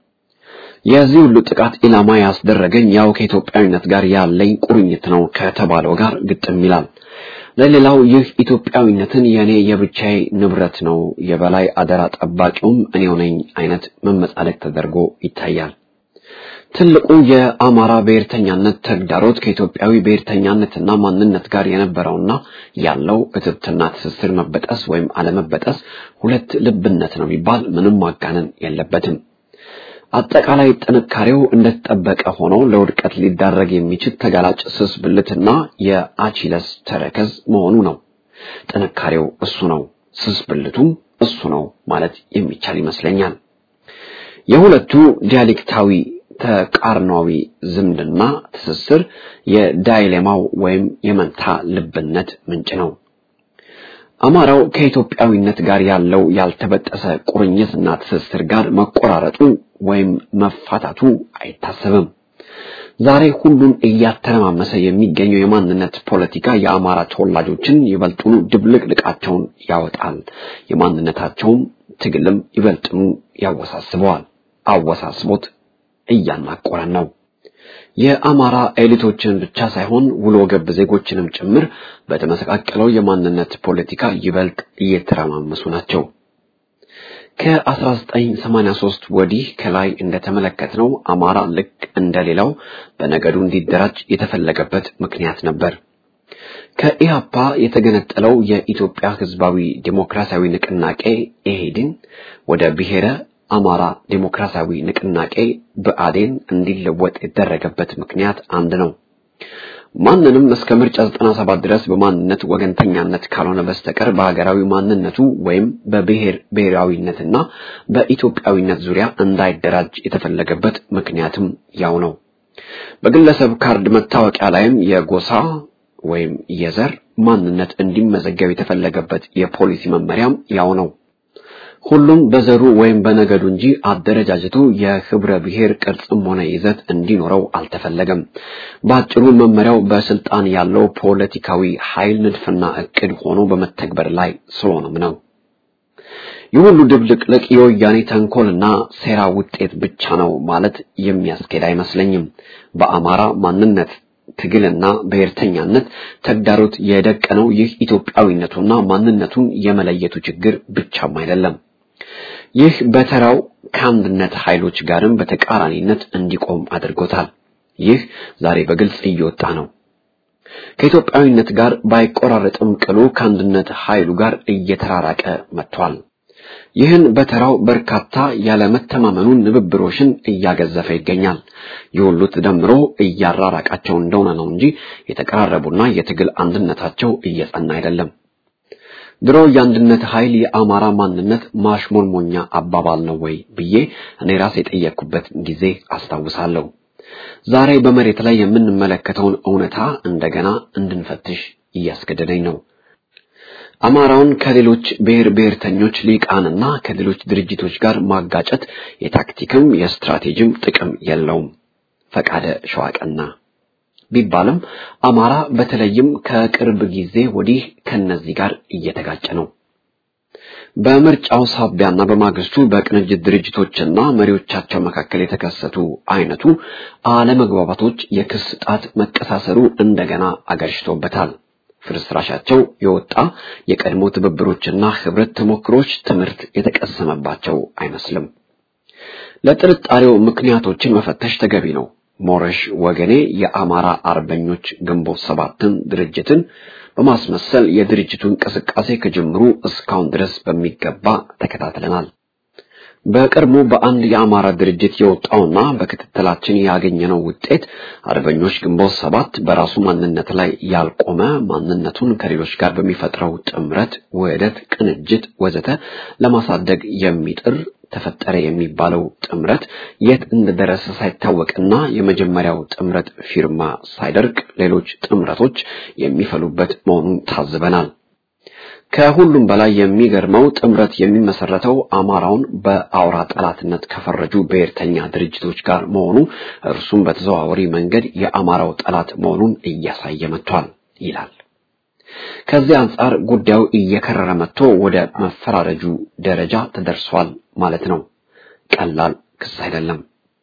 የዚህ ሁሉ ጥቃት ኢላማ ያስደረገኝ ያው ከኢትዮጵያዊነት ጋር ያለኝ ቁርኝት ነው ከተባለው ጋር ግጥም ይላል። ለሌላው ይህ ኢትዮጵያዊነትን የኔ የብቻዬ ንብረት ነው፣ የበላይ አደራ ጠባቂውም እኔው ነኝ አይነት መመጻደቅ ተደርጎ ይታያል። ትልቁ የአማራ ብሔርተኛነት ተግዳሮት ከኢትዮጵያዊ ብሔርተኛነትና ማንነት ጋር የነበረውና ያለው እትብትና ትስስር መበጠስ ወይም አለመበጠስ ሁለት ልብነት ነው ቢባል ምንም ማጋነን የለበትም። አጠቃላይ ጥንካሬው እንደተጠበቀ ሆኖ ለውድቀት ሊዳረግ የሚችል ተጋላጭ ስስ ብልትና የአቺለስ ተረከዝ መሆኑ ነው። ጥንካሬው እሱ ነው፣ ስስ ብልቱም እሱ ነው ማለት የሚቻል ይመስለኛል። የሁለቱ ዲያሌክታዊ ተቃርኗዊ ዝምድና ትስስር የዳይሌማው ወይም የመንታ ልብነት ምንጭ ነው። አማራው ከኢትዮጵያዊነት ጋር ያለው ያልተበጠሰ ቁርኝትና ትስስር ጋር መቆራረጡ ወይም መፋታቱ አይታሰብም። ዛሬ ሁሉን እያተረማመሰ የሚገኘው የማንነት ፖለቲካ የአማራ ተወላጆችን ይበልጡኑ ድብልቅልቃቸውን ያወጣል። የማንነታቸውም ትግልም ይበልጥኑ ያወሳስበዋል። አወሳስቦት እያናቆረን ነው። የአማራ ኤሊቶችን ብቻ ሳይሆን ውሎ ገብ ዜጎችንም ጭምር በተመሰቃቀለው የማንነት ፖለቲካ ይበልጥ እየተረማመሱ ናቸው። ከ1983 ወዲህ ከላይ እንደተመለከትነው አማራ ልክ እንደሌላው በነገዱ እንዲደራጅ የተፈለገበት ምክንያት ነበር። ከኢህአፓ የተገነጠለው የኢትዮጵያ ሕዝባዊ ዴሞክራሲያዊ ንቅናቄ ኢህዴን ወደ ብሔረ አማራ ዴሞክራሲያዊ ንቅናቄ ብአዴን እንዲለወጥ የተደረገበት ምክንያት አንድ ነው። ማንንም እስከ ምርጫ 97 ድረስ በማንነት ወገንተኛነት ካልሆነ በስተቀር በሀገራዊ ማንነቱ ወይም በብሔር ብሔራዊነትና በኢትዮጵያዊነት ዙሪያ እንዳይደራጅ የተፈለገበት ምክንያትም ያው ነው። በግለሰብ ካርድ መታወቂያ ላይም የጎሳ ወይም የዘር ማንነት እንዲመዘገብ የተፈለገበት የፖሊሲ መመሪያም ያው ነው። ሁሉም በዘሩ ወይም በነገዱ እንጂ አደረጃጀቱ የህብረ ብሔር ቅርጽም ሆነ ይዘት እንዲኖረው አልተፈለገም። በአጭሩ መመሪያው በስልጣን ያለው ፖለቲካዊ ኃይል ንድፍና እቅድ ሆኖ በመተግበር ላይ ስለሆነም ነው። ይህ ሁሉ ድብልቅልቅ የወያኔ ተንኮልና ሴራ ውጤት ብቻ ነው ማለት የሚያስኬድ አይመስለኝም። በአማራ ማንነት ትግልና ብሔርተኛነት ተግዳሮት የደቀነው ይህ ኢትዮጵያዊነቱና ማንነቱን የመለየቱ ችግር ብቻም አይደለም። ይህ በተራው ከአንድነት ኃይሎች ጋርም በተቃራኒነት እንዲቆም አድርጎታል። ይህ ዛሬ በግልጽ እየወጣ ነው። ከኢትዮጵያዊነት ጋር ባይቆራረጥም ቅሉ ከአንድነት ኃይሉ ጋር እየተራራቀ መጥቷል። ይህን በተራው በርካታ ያለመተማመኑን ንብብሮሽን እያገዘፈ ይገኛል። ይህ ሁሉ ተደምሮ እያራራቃቸው እንደሆነ ነው እንጂ የተቀራረቡና የትግል አንድነታቸው እየጸና አይደለም። ድሮ የአንድነት ኃይል የአማራ ማንነት ማሽሞንሞኛ አባባል ነው ወይ ብዬ እኔ ራሴ የጠየቅኩበት ጊዜ አስታውሳለሁ። ዛሬ በመሬት ላይ የምንመለከተውን እውነታ እንደገና እንድንፈትሽ እያስገደደኝ ነው። አማራውን ከሌሎች ብሔር ብሔርተኞች ሊቃንና ከሌሎች ድርጅቶች ጋር ማጋጨት የታክቲክም የስትራቴጂም ጥቅም የለውም። ፈቃደ ሸዋቀና ቢባልም አማራ በተለይም ከቅርብ ጊዜ ወዲህ ከነዚህ ጋር እየተጋጨ ነው። በምርጫው ሳቢያና በማግስቱ በቅንጅት ድርጅቶችና መሪዎቻቸው መካከል የተከሰቱ አይነቱ አለመግባባቶች የክስ ጣት መቀሳሰሩ እንደገና አገርሽቶበታል። ፍርስራሻቸው የወጣ የቀድሞ ትብብሮችና ህብረት ተሞክሮች ትምህርት የተቀሰመባቸው አይመስልም። ለጥርጣሬው ምክንያቶችን መፈተሽ ተገቢ ነው። ሞረሽ ወገኔ የአማራ አርበኞች ግንቦት ሰባትን ድርጅትን በማስመሰል የድርጅቱ እንቅስቃሴ ከጅምሩ እስካሁን ድረስ በሚገባ ተከታትለናል። በቅርቡ በአንድ የአማራ ድርጅት የወጣውና በክትትላችን ያገኘነው ውጤት አርበኞች ግንቦት ሰባት በራሱ ማንነት ላይ ያልቆመ ማንነቱን ከሌሎች ጋር በሚፈጥረው ጥምረት፣ ውህደት፣ ቅንጅት ወዘተ ለማሳደግ የሚጥር ተፈጠረ የሚባለው ጥምረት የት እንደደረሰ ሳይታወቅና የመጀመሪያው ጥምረት ፊርማ ሳይደርቅ ሌሎች ጥምረቶች የሚፈሉበት መሆኑን ታዝበናል። ከሁሉም በላይ የሚገርመው ጥምረት የሚመሰረተው አማራውን በአውራ ጠላትነት ከፈረጁ ብሔርተኛ ድርጅቶች ጋር መሆኑ እርሱም በተዘዋዋሪ መንገድ የአማራው ጠላት መሆኑን እያሳየ መጥቷል ይላል። ከዚህ አንጻር ጉዳዩ እየከረረ መጥቶ ወደ መፈራረጁ ደረጃ ተደርሷል ማለት ነው። ቀላል ክስ አይደለም።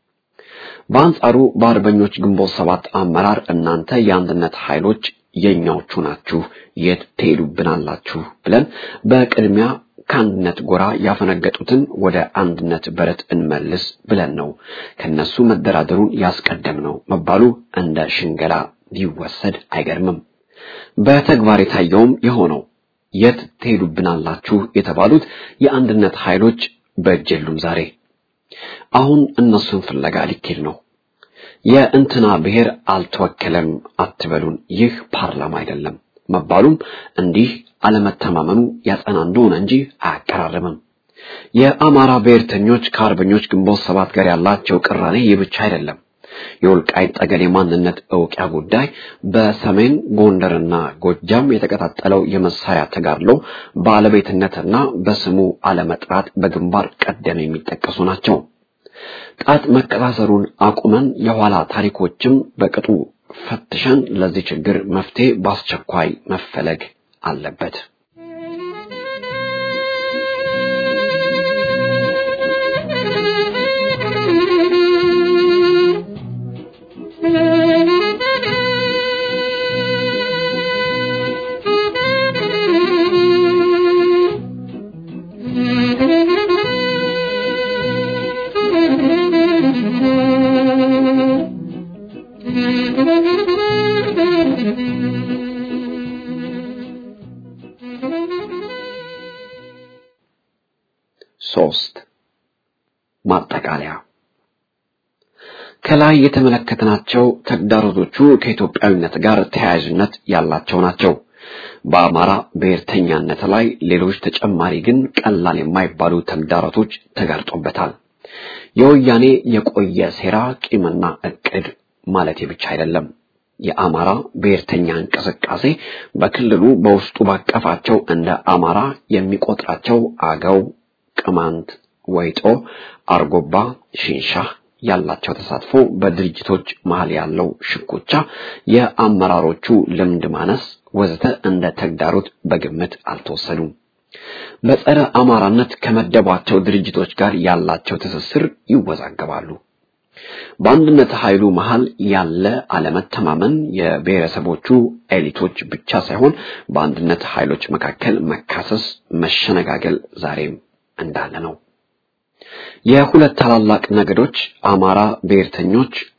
በአንጻሩ በአርበኞች ግንቦት ሰባት አመራር እናንተ የአንድነት ኃይሎች የኛዎቹ ናችሁ፣ የት ትሄዱብናላችሁ ብለን በቅድሚያ ከአንድነት ጎራ ያፈነገጡትን ወደ አንድነት በረት እንመልስ ብለን ነው ከነሱ መደራደሩን ያስቀደም ነው መባሉ እንደ ሽንገላ ቢወሰድ አይገርምም። በተግባር የታየውም የሆነው የት ትሄዱብናላችሁ የተባሉት የአንድነት ኃይሎች በእጅ የሉም። ዛሬ አሁን እነሱን ፍለጋ ሊኬድ ነው። የእንትና ብሔር አልተወከለም አትበሉን፣ ይህ ፓርላማ አይደለም መባሉም እንዲህ አለመተማመኑ ያጸና እንደሆነ እንጂ አያቀራርብም። የአማራ ብሔርተኞች ከአርበኞች ግንቦት ሰባት ጋር ያላቸው ቅራኔ ይህ ብቻ አይደለም። የወልቃይት ጠገዴ ማንነት እውቂያ ጉዳይ በሰሜን ጎንደርና ጎጃም የተቀጣጠለው የመሳሪያ ተጋድሎ ባለቤትነትና በስሙ አለመጥራት በግንባር ቀደም የሚጠቀሱ ናቸው። ጣት መቀሳሰሩን አቁመን የኋላ ታሪኮችም በቅጡ ፈትሸን ለዚህ ችግር መፍትሄ በአስቸኳይ መፈለግ አለበት። ሶስት ማጠቃለያ ከላይ የተመለከትናቸው ተግዳሮቶቹ ከኢትዮጵያዊነት ጋር ተያያዥነት ያላቸው ናቸው። በአማራ ብሔርተኛነት ላይ ሌሎች ተጨማሪ ግን ቀላል የማይባሉ ተግዳሮቶች ተጋርጦበታል። የወያኔ የቆየ ሴራ፣ ቂምና እቅድ ማለት ብቻ አይደለም። የአማራ ብሔርተኛ እንቅስቃሴ በክልሉ በውስጡ ባቀፋቸው እንደ አማራ የሚቆጥራቸው አገው፣ ቅማንት፣ ወይጦ፣ አርጎባ፣ ሽንሻህ ያላቸው ተሳትፎ፣ በድርጅቶች መሃል ያለው ሽኩቻ፣ የአመራሮቹ ልምድ ማነስ ወዘተ እንደ ተግዳሮት በግምት አልተወሰዱም። በጸረ አማራነት ከመደቧቸው ድርጅቶች ጋር ያላቸው ትስስር ይወዛገባሉ። በአንድነት ኃይሉ መሃል ያለ አለመተማመን የብሔረሰቦቹ ኤሊቶች ብቻ ሳይሆን በአንድነት ኃይሎች መካከል መካሰስ፣ መሸነጋገል ዛሬም እንዳለ ነው። የሁለት ታላላቅ ነገዶች አማራ ብሔርተኞች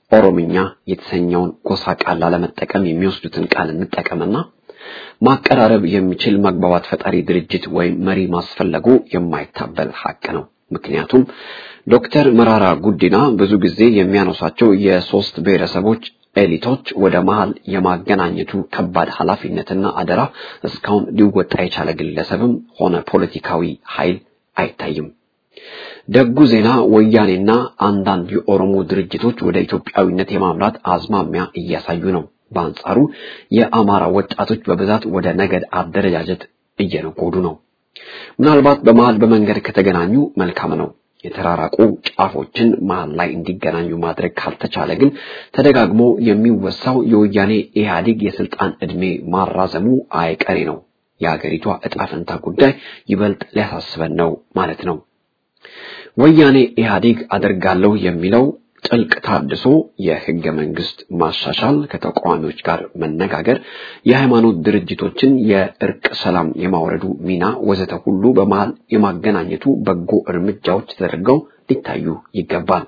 ኦሮምኛ የተሰኘውን ጎሳ ቃል ላለመጠቀም የሚወስዱትን ቃል እንጠቀምና ማቀራረብ የሚችል መግባባት ፈጣሪ ድርጅት ወይም መሪ ማስፈለጉ የማይታበል ሀቅ ነው። ምክንያቱም ዶክተር መራራ ጉዲና ብዙ ጊዜ የሚያነሷቸው የሶስት ብሔረሰቦች ኤሊቶች ወደ መሃል የማገናኘቱ ከባድ ኃላፊነትና አደራ እስካሁን ሊወጣ የቻለ ግለሰብም ሆነ ፖለቲካዊ ኃይል አይታይም። ደጉ ዜና ወያኔና አንዳንድ የኦሮሞ ድርጅቶች ወደ ኢትዮጵያዊነት የማምራት አዝማሚያ እያሳዩ ነው። በአንጻሩ የአማራ ወጣቶች በብዛት ወደ ነገድ አደረጃጀት እየነጎዱ ነው። ምናልባት በመሃል በመንገድ ከተገናኙ መልካም ነው። የተራራቁ ጫፎችን መሃል ላይ እንዲገናኙ ማድረግ ካልተቻለ ግን ተደጋግሞ የሚወሳው የወያኔ ኢህአዴግ የስልጣን ዕድሜ ማራዘሙ አይቀሬ ነው። የአገሪቷ ዕጣ ፈንታ ጉዳይ ይበልጥ ሊያሳስበን ነው ማለት ነው። ወያኔ ኢህአዴግ አደርጋለሁ የሚለው ጥልቅ ታድሶ፣ የህገ መንግስት ማሻሻል፣ ከተቃዋሚዎች ጋር መነጋገር፣ የሃይማኖት ድርጅቶችን የእርቅ ሰላም የማውረዱ ሚና ወዘተ ሁሉ በመሃል የማገናኘቱ በጎ እርምጃዎች ተደርገው ሊታዩ ይገባል።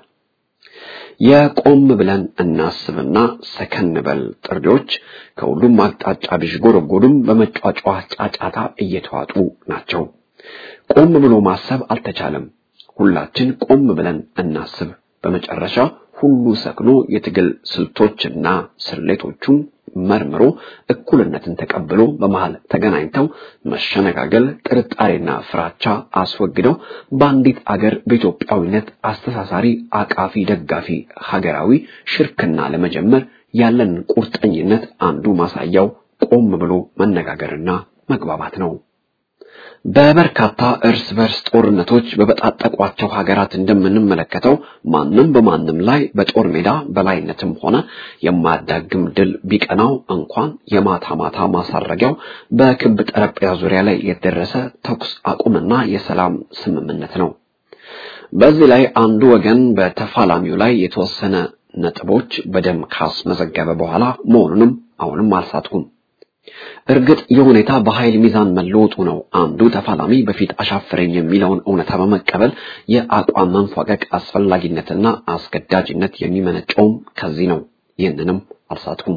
የቆም ብለን እናስብና ሰከን በል ጥሪዎች ከሁሉም አቅጣጫ ቢዥጎረጎዱም በመጫጫ ጫጫታ እየተዋጡ ናቸው። ቆም ብሎ ማሰብ አልተቻለም። ሁላችን ቆም ብለን እናስብ። በመጨረሻ ሁሉ ሰክኖ የትግል ስልቶችና ስሌቶቹን መርምሮ እኩልነትን ተቀብሎ በመሃል ተገናኝተው መሸነጋገል፣ ጥርጣሬና ፍራቻ አስወግደው በአንዲት አገር በኢትዮጵያዊነት አስተሳሳሪ፣ አቃፊ፣ ደጋፊ ሀገራዊ ሽርክና ለመጀመር ያለን ቁርጠኝነት አንዱ ማሳያው ቆም ብሎ መነጋገርና መግባባት ነው። በበርካታ እርስ በርስ ጦርነቶች በበጣጠቋቸው ሀገራት እንደምንመለከተው ማንም በማንም ላይ በጦር ሜዳ በላይነትም ሆነ የማያዳግም ድል ቢቀናው እንኳን የማታ ማታ ማሳረጊያው በክብ ጠረጴዛ ዙሪያ ላይ የተደረሰ ተኩስ አቁምና የሰላም ስምምነት ነው። በዚህ ላይ አንዱ ወገን በተፋላሚው ላይ የተወሰነ ነጥቦች በደም ካስመዘገበ በኋላ መሆኑንም አሁንም አልሳትኩም። እርግጥ የሁኔታ በኃይል ሚዛን መለወጡ ነው። አንዱ ተፋላሚ በፊት አሻፈረኝ የሚለውን እውነታ በመቀበል የአቋም መንፏቀቅ አስፈላጊነትና አስገዳጅነት የሚመነጨውም ከዚህ ነው። ይህንንም አልሳትኩም።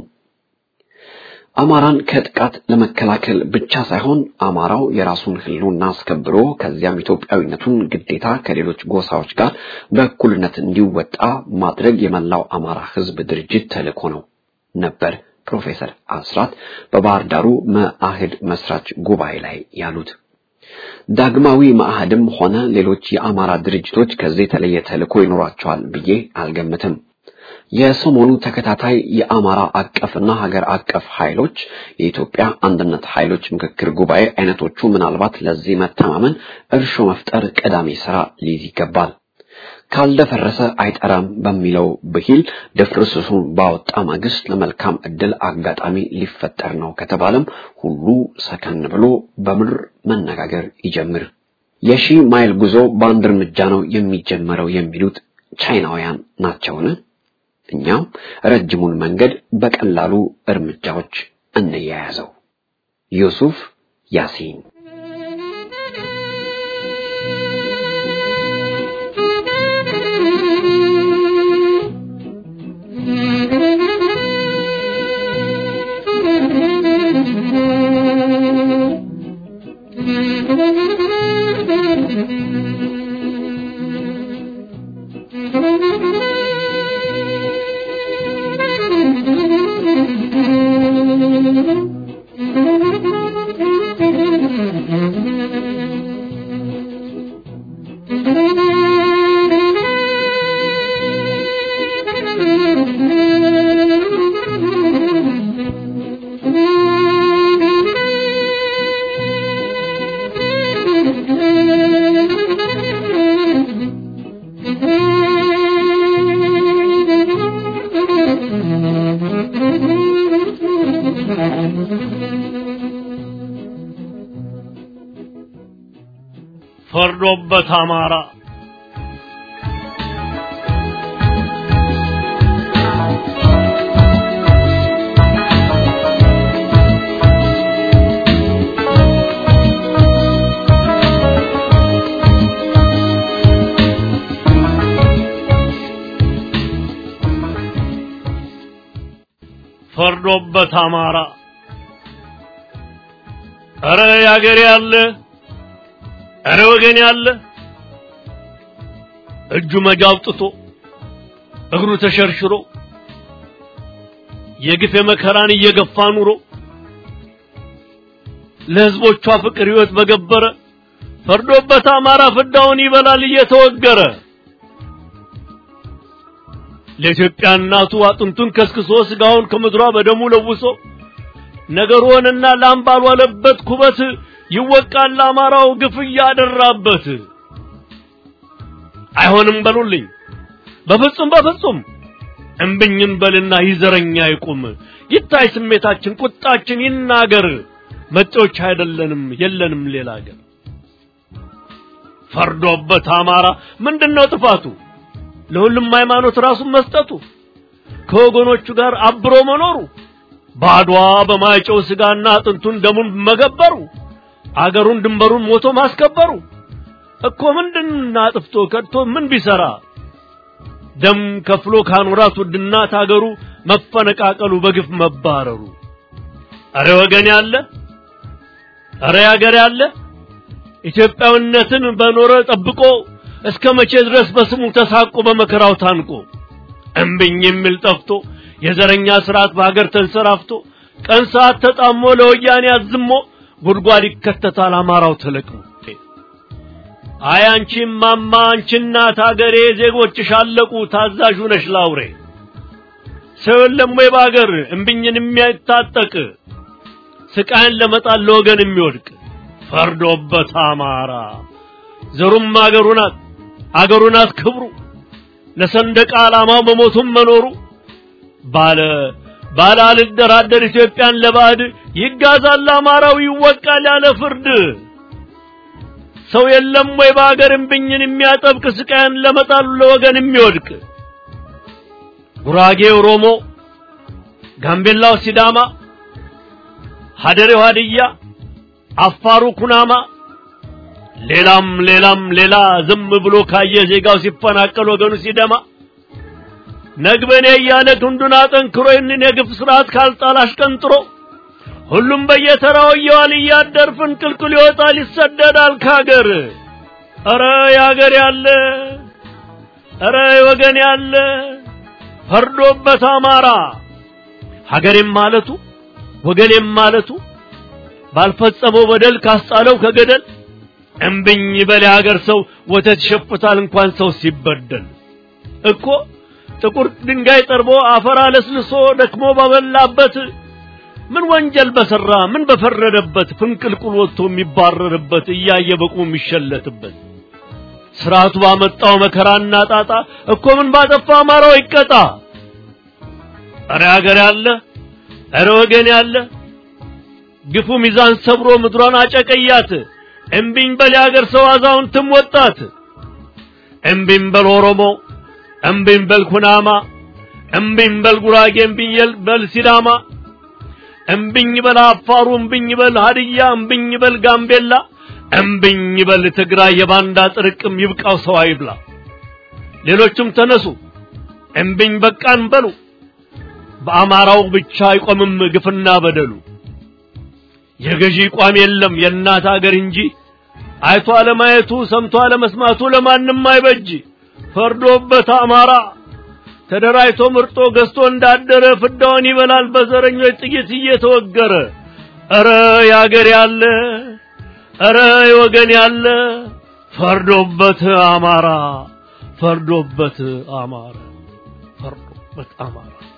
አማራን ከጥቃት ለመከላከል ብቻ ሳይሆን አማራው የራሱን ሕልውና አስከብሮ ከዚያም ኢትዮጵያዊነቱን ግዴታ ከሌሎች ጎሳዎች ጋር በእኩልነት እንዲወጣ ማድረግ የመላው አማራ ሕዝብ ድርጅት ተልዕኮ ነው ነበር ፕሮፌሰር አስራት በባህር ዳሩ መአህድ መስራች ጉባኤ ላይ ያሉት። ዳግማዊ መአህድም ሆነ ሌሎች የአማራ ድርጅቶች ከዚህ የተለየ ተልዕኮ ይኖራቸዋል ብዬ አልገምትም። የሰሞኑ ተከታታይ የአማራ አቀፍና ሀገር አቀፍ ኃይሎች የኢትዮጵያ አንድነት ኃይሎች ምክክር ጉባኤ አይነቶቹ ምናልባት ለዚህ መተማመን እርሾ መፍጠር ቀዳሚ ስራ ሊይዝ ይገባል። ካልደፈረሰ አይጠራም በሚለው ብሂል ድፍርስሱን ባወጣ ማግስት ለመልካም ዕድል አጋጣሚ ሊፈጠር ነው ከተባለም ሁሉ ሰከን ብሎ በምድር መነጋገር ይጀምር። የሺህ ማይል ጉዞ በአንድ እርምጃ ነው የሚጀመረው የሚሉት ቻይናውያን ናቸውን? እኛም ረጅሙን መንገድ በቀላሉ እርምጃዎች እንያያዘው። ዩሱፍ ያሲን ፈርዶበት አማራ ፈርዶበት አማራ ኧረ ያገሬ ያለ ኧረ ወገን ያለ እጁ መጃ አውጥቶ እግሩ ተሸርሽሮ የግፍ የመከራን እየገፋ ኑሮ ለሕዝቦቿ ፍቅር ሕይወት በገበረ ፈርዶበት አማራ ፍዳውን ይበላል እየተወገረ ለኢትዮጵያ እናቱ አጥንቱን ከስክሶ ስጋውን ከምድሯ በደሙ ለውሶ ነገር ሆነና ላም ባልዋለበት ኩበት ይወቃል ለአማራው ግፍ እያደራበት። አይሆንም በሉልኝ በፍጹም በፍጹም እምብኝም በልና ይዘረኛ ይቁም ይታይ ስሜታችን ቁጣችን ይናገር መጤዎች አይደለንም የለንም ሌላ አገር ፈርዶበት አማራ ምንድነው ጥፋቱ ለሁሉም ሃይማኖት ራሱን መስጠቱ ከወገኖቹ ጋር አብሮ መኖሩ ባድዋ በማይጨው ስጋና አጥንቱን ደሙን መገበሩ አገሩን ድንበሩን ሞቶ ማስከበሩ እኮ ምንድን አጥፍቶ ከድቶ ምን ቢሰራ ደም ከፍሎ ካኖራት ውድናት አገሩ መፈነቃቀሉ በግፍ መባረሩ አረ ወገን ያለ አረ ያገር ያለ ኢትዮጵያዊነትን በኖረ ጠብቆ እስከ መቼ ድረስ በስሙ ተሳቆ በመከራው ታንቆ እምብኝ የሚል ጠፍቶ የዘረኛ ስርዓት በሀገር ተንሰራፍቶ ቀን ሰዓት ተጣሞ ለወያኔ አዝሞ ጉድጓድ ይከተታል አማራው ተለቅሞ አይ አንቺ ማማ አንቺ እናት አገሬ ዜጎችሽ አለቁ ታዛዥ ነሽ ላውሬ ሰው የለም ወይ በአገር እምብኝን የሚያታጠቅ ስቃይን ለመጣል ለወገን የሚወድቅ ፈርዶበት አማራ ዘሩም አገሩ ናት አገሩ ናት ክብሩ ለሰንደቅ ዓላማው መሞቱም መኖሩ ባለ ባለ አልደራደር ኢትዮጵያን ለባዕድ ይጋዛል አማራው ይወቃል ያለ ፍርድ ሰው የለም ወይ በአገር እምብኝን የሚያጠብቅ ስቃይን ለመጣሉ ለወገን የሚወድቅ ጉራጌ ኦሮሞ፣ ጋምቤላው ሲዳማ፣ ሀደሬው ሀድያ፣ አፋሩ ኩናማ ሌላም ሌላም ሌላ ዝም ብሎ ካየ ዜጋው ሲፈናቀል ወገኑ ሲደማ ነግበኔ እያለ ክንዱን አጠንክሮ ይህንን የግፍ ስርዓት ካልጣል አሽቀንጥሮ ሁሉም በየተራው እየዋል እያደር ፍንቅልቅል ይወጣል ይሰደዳል ካገር። ኧረ ያገር ያለ ኧረ ወገን ያለ ፈርዶበት አማራ ሀገሬም ማለቱ ወገኔም ማለቱ ባልፈጸመው በደል ካስጣለው ከገደል እምብኝ በል የሀገር ሰው ወተት ይሸፍታል እንኳን ሰው ሲበደል እኮ ጥቁር ድንጋይ ጠርቦ አፈር አለስልሶ ደክሞ ባበላበት ምን ወንጀል በሰራ ምን በፈረደበት ፍንቅልቁል ወጥቶ የሚባረርበት እያየ በቁሙ የሚሸለትበት ስርዓቱ ባመጣው መከራና ጣጣ እኮ ምን ባጠፋ አማራው ይቀጣ። ኧረ ሀገር ያለ ኧረ ወገን ያለ ግፉ ሚዛን ሰብሮ ምድሯን አጨቀያት። እምቢኝ በል የሀገር ሰው አዛውንትም ወጣት። እምቢኝ በል ኦሮሞ፣ እምቢኝ በል ኩናማ፣ እምቢኝ በል ጉራጌ፣ እምቢኝ በል ሲዳማ፣ እምቢኝ በል አፋሩ፣ እምቢኝ በል ሀድያ፣ እምቢኝ በል ጋምቤላ፣ እምቢኝ በል ትግራይ። የባንዳ ጥርቅም ይብቃው ሰው አይብላ። ሌሎቹም ተነሱ እምቢኝ በቃን በሉ። በአማራው ብቻ አይቆምም ግፍና በደሉ። የገዢ ቋም የለም የእናት አገር እንጂ አይቶ አለማየቱ ሰምቶ አለመስማቱ ለማንም አይበጅ። ፈርዶበት አማራ ተደራጅቶ ምርጦ ገዝቶ እንዳደረ ፍዳውን ይበላል በዘረኞች ጥይት እየተወገረ። ኧረ ያገር ያለ ኧረ ወገን ያለ ፈርዶበት አማራ ፈርዶበት አማራ ፈርዶበት አማራ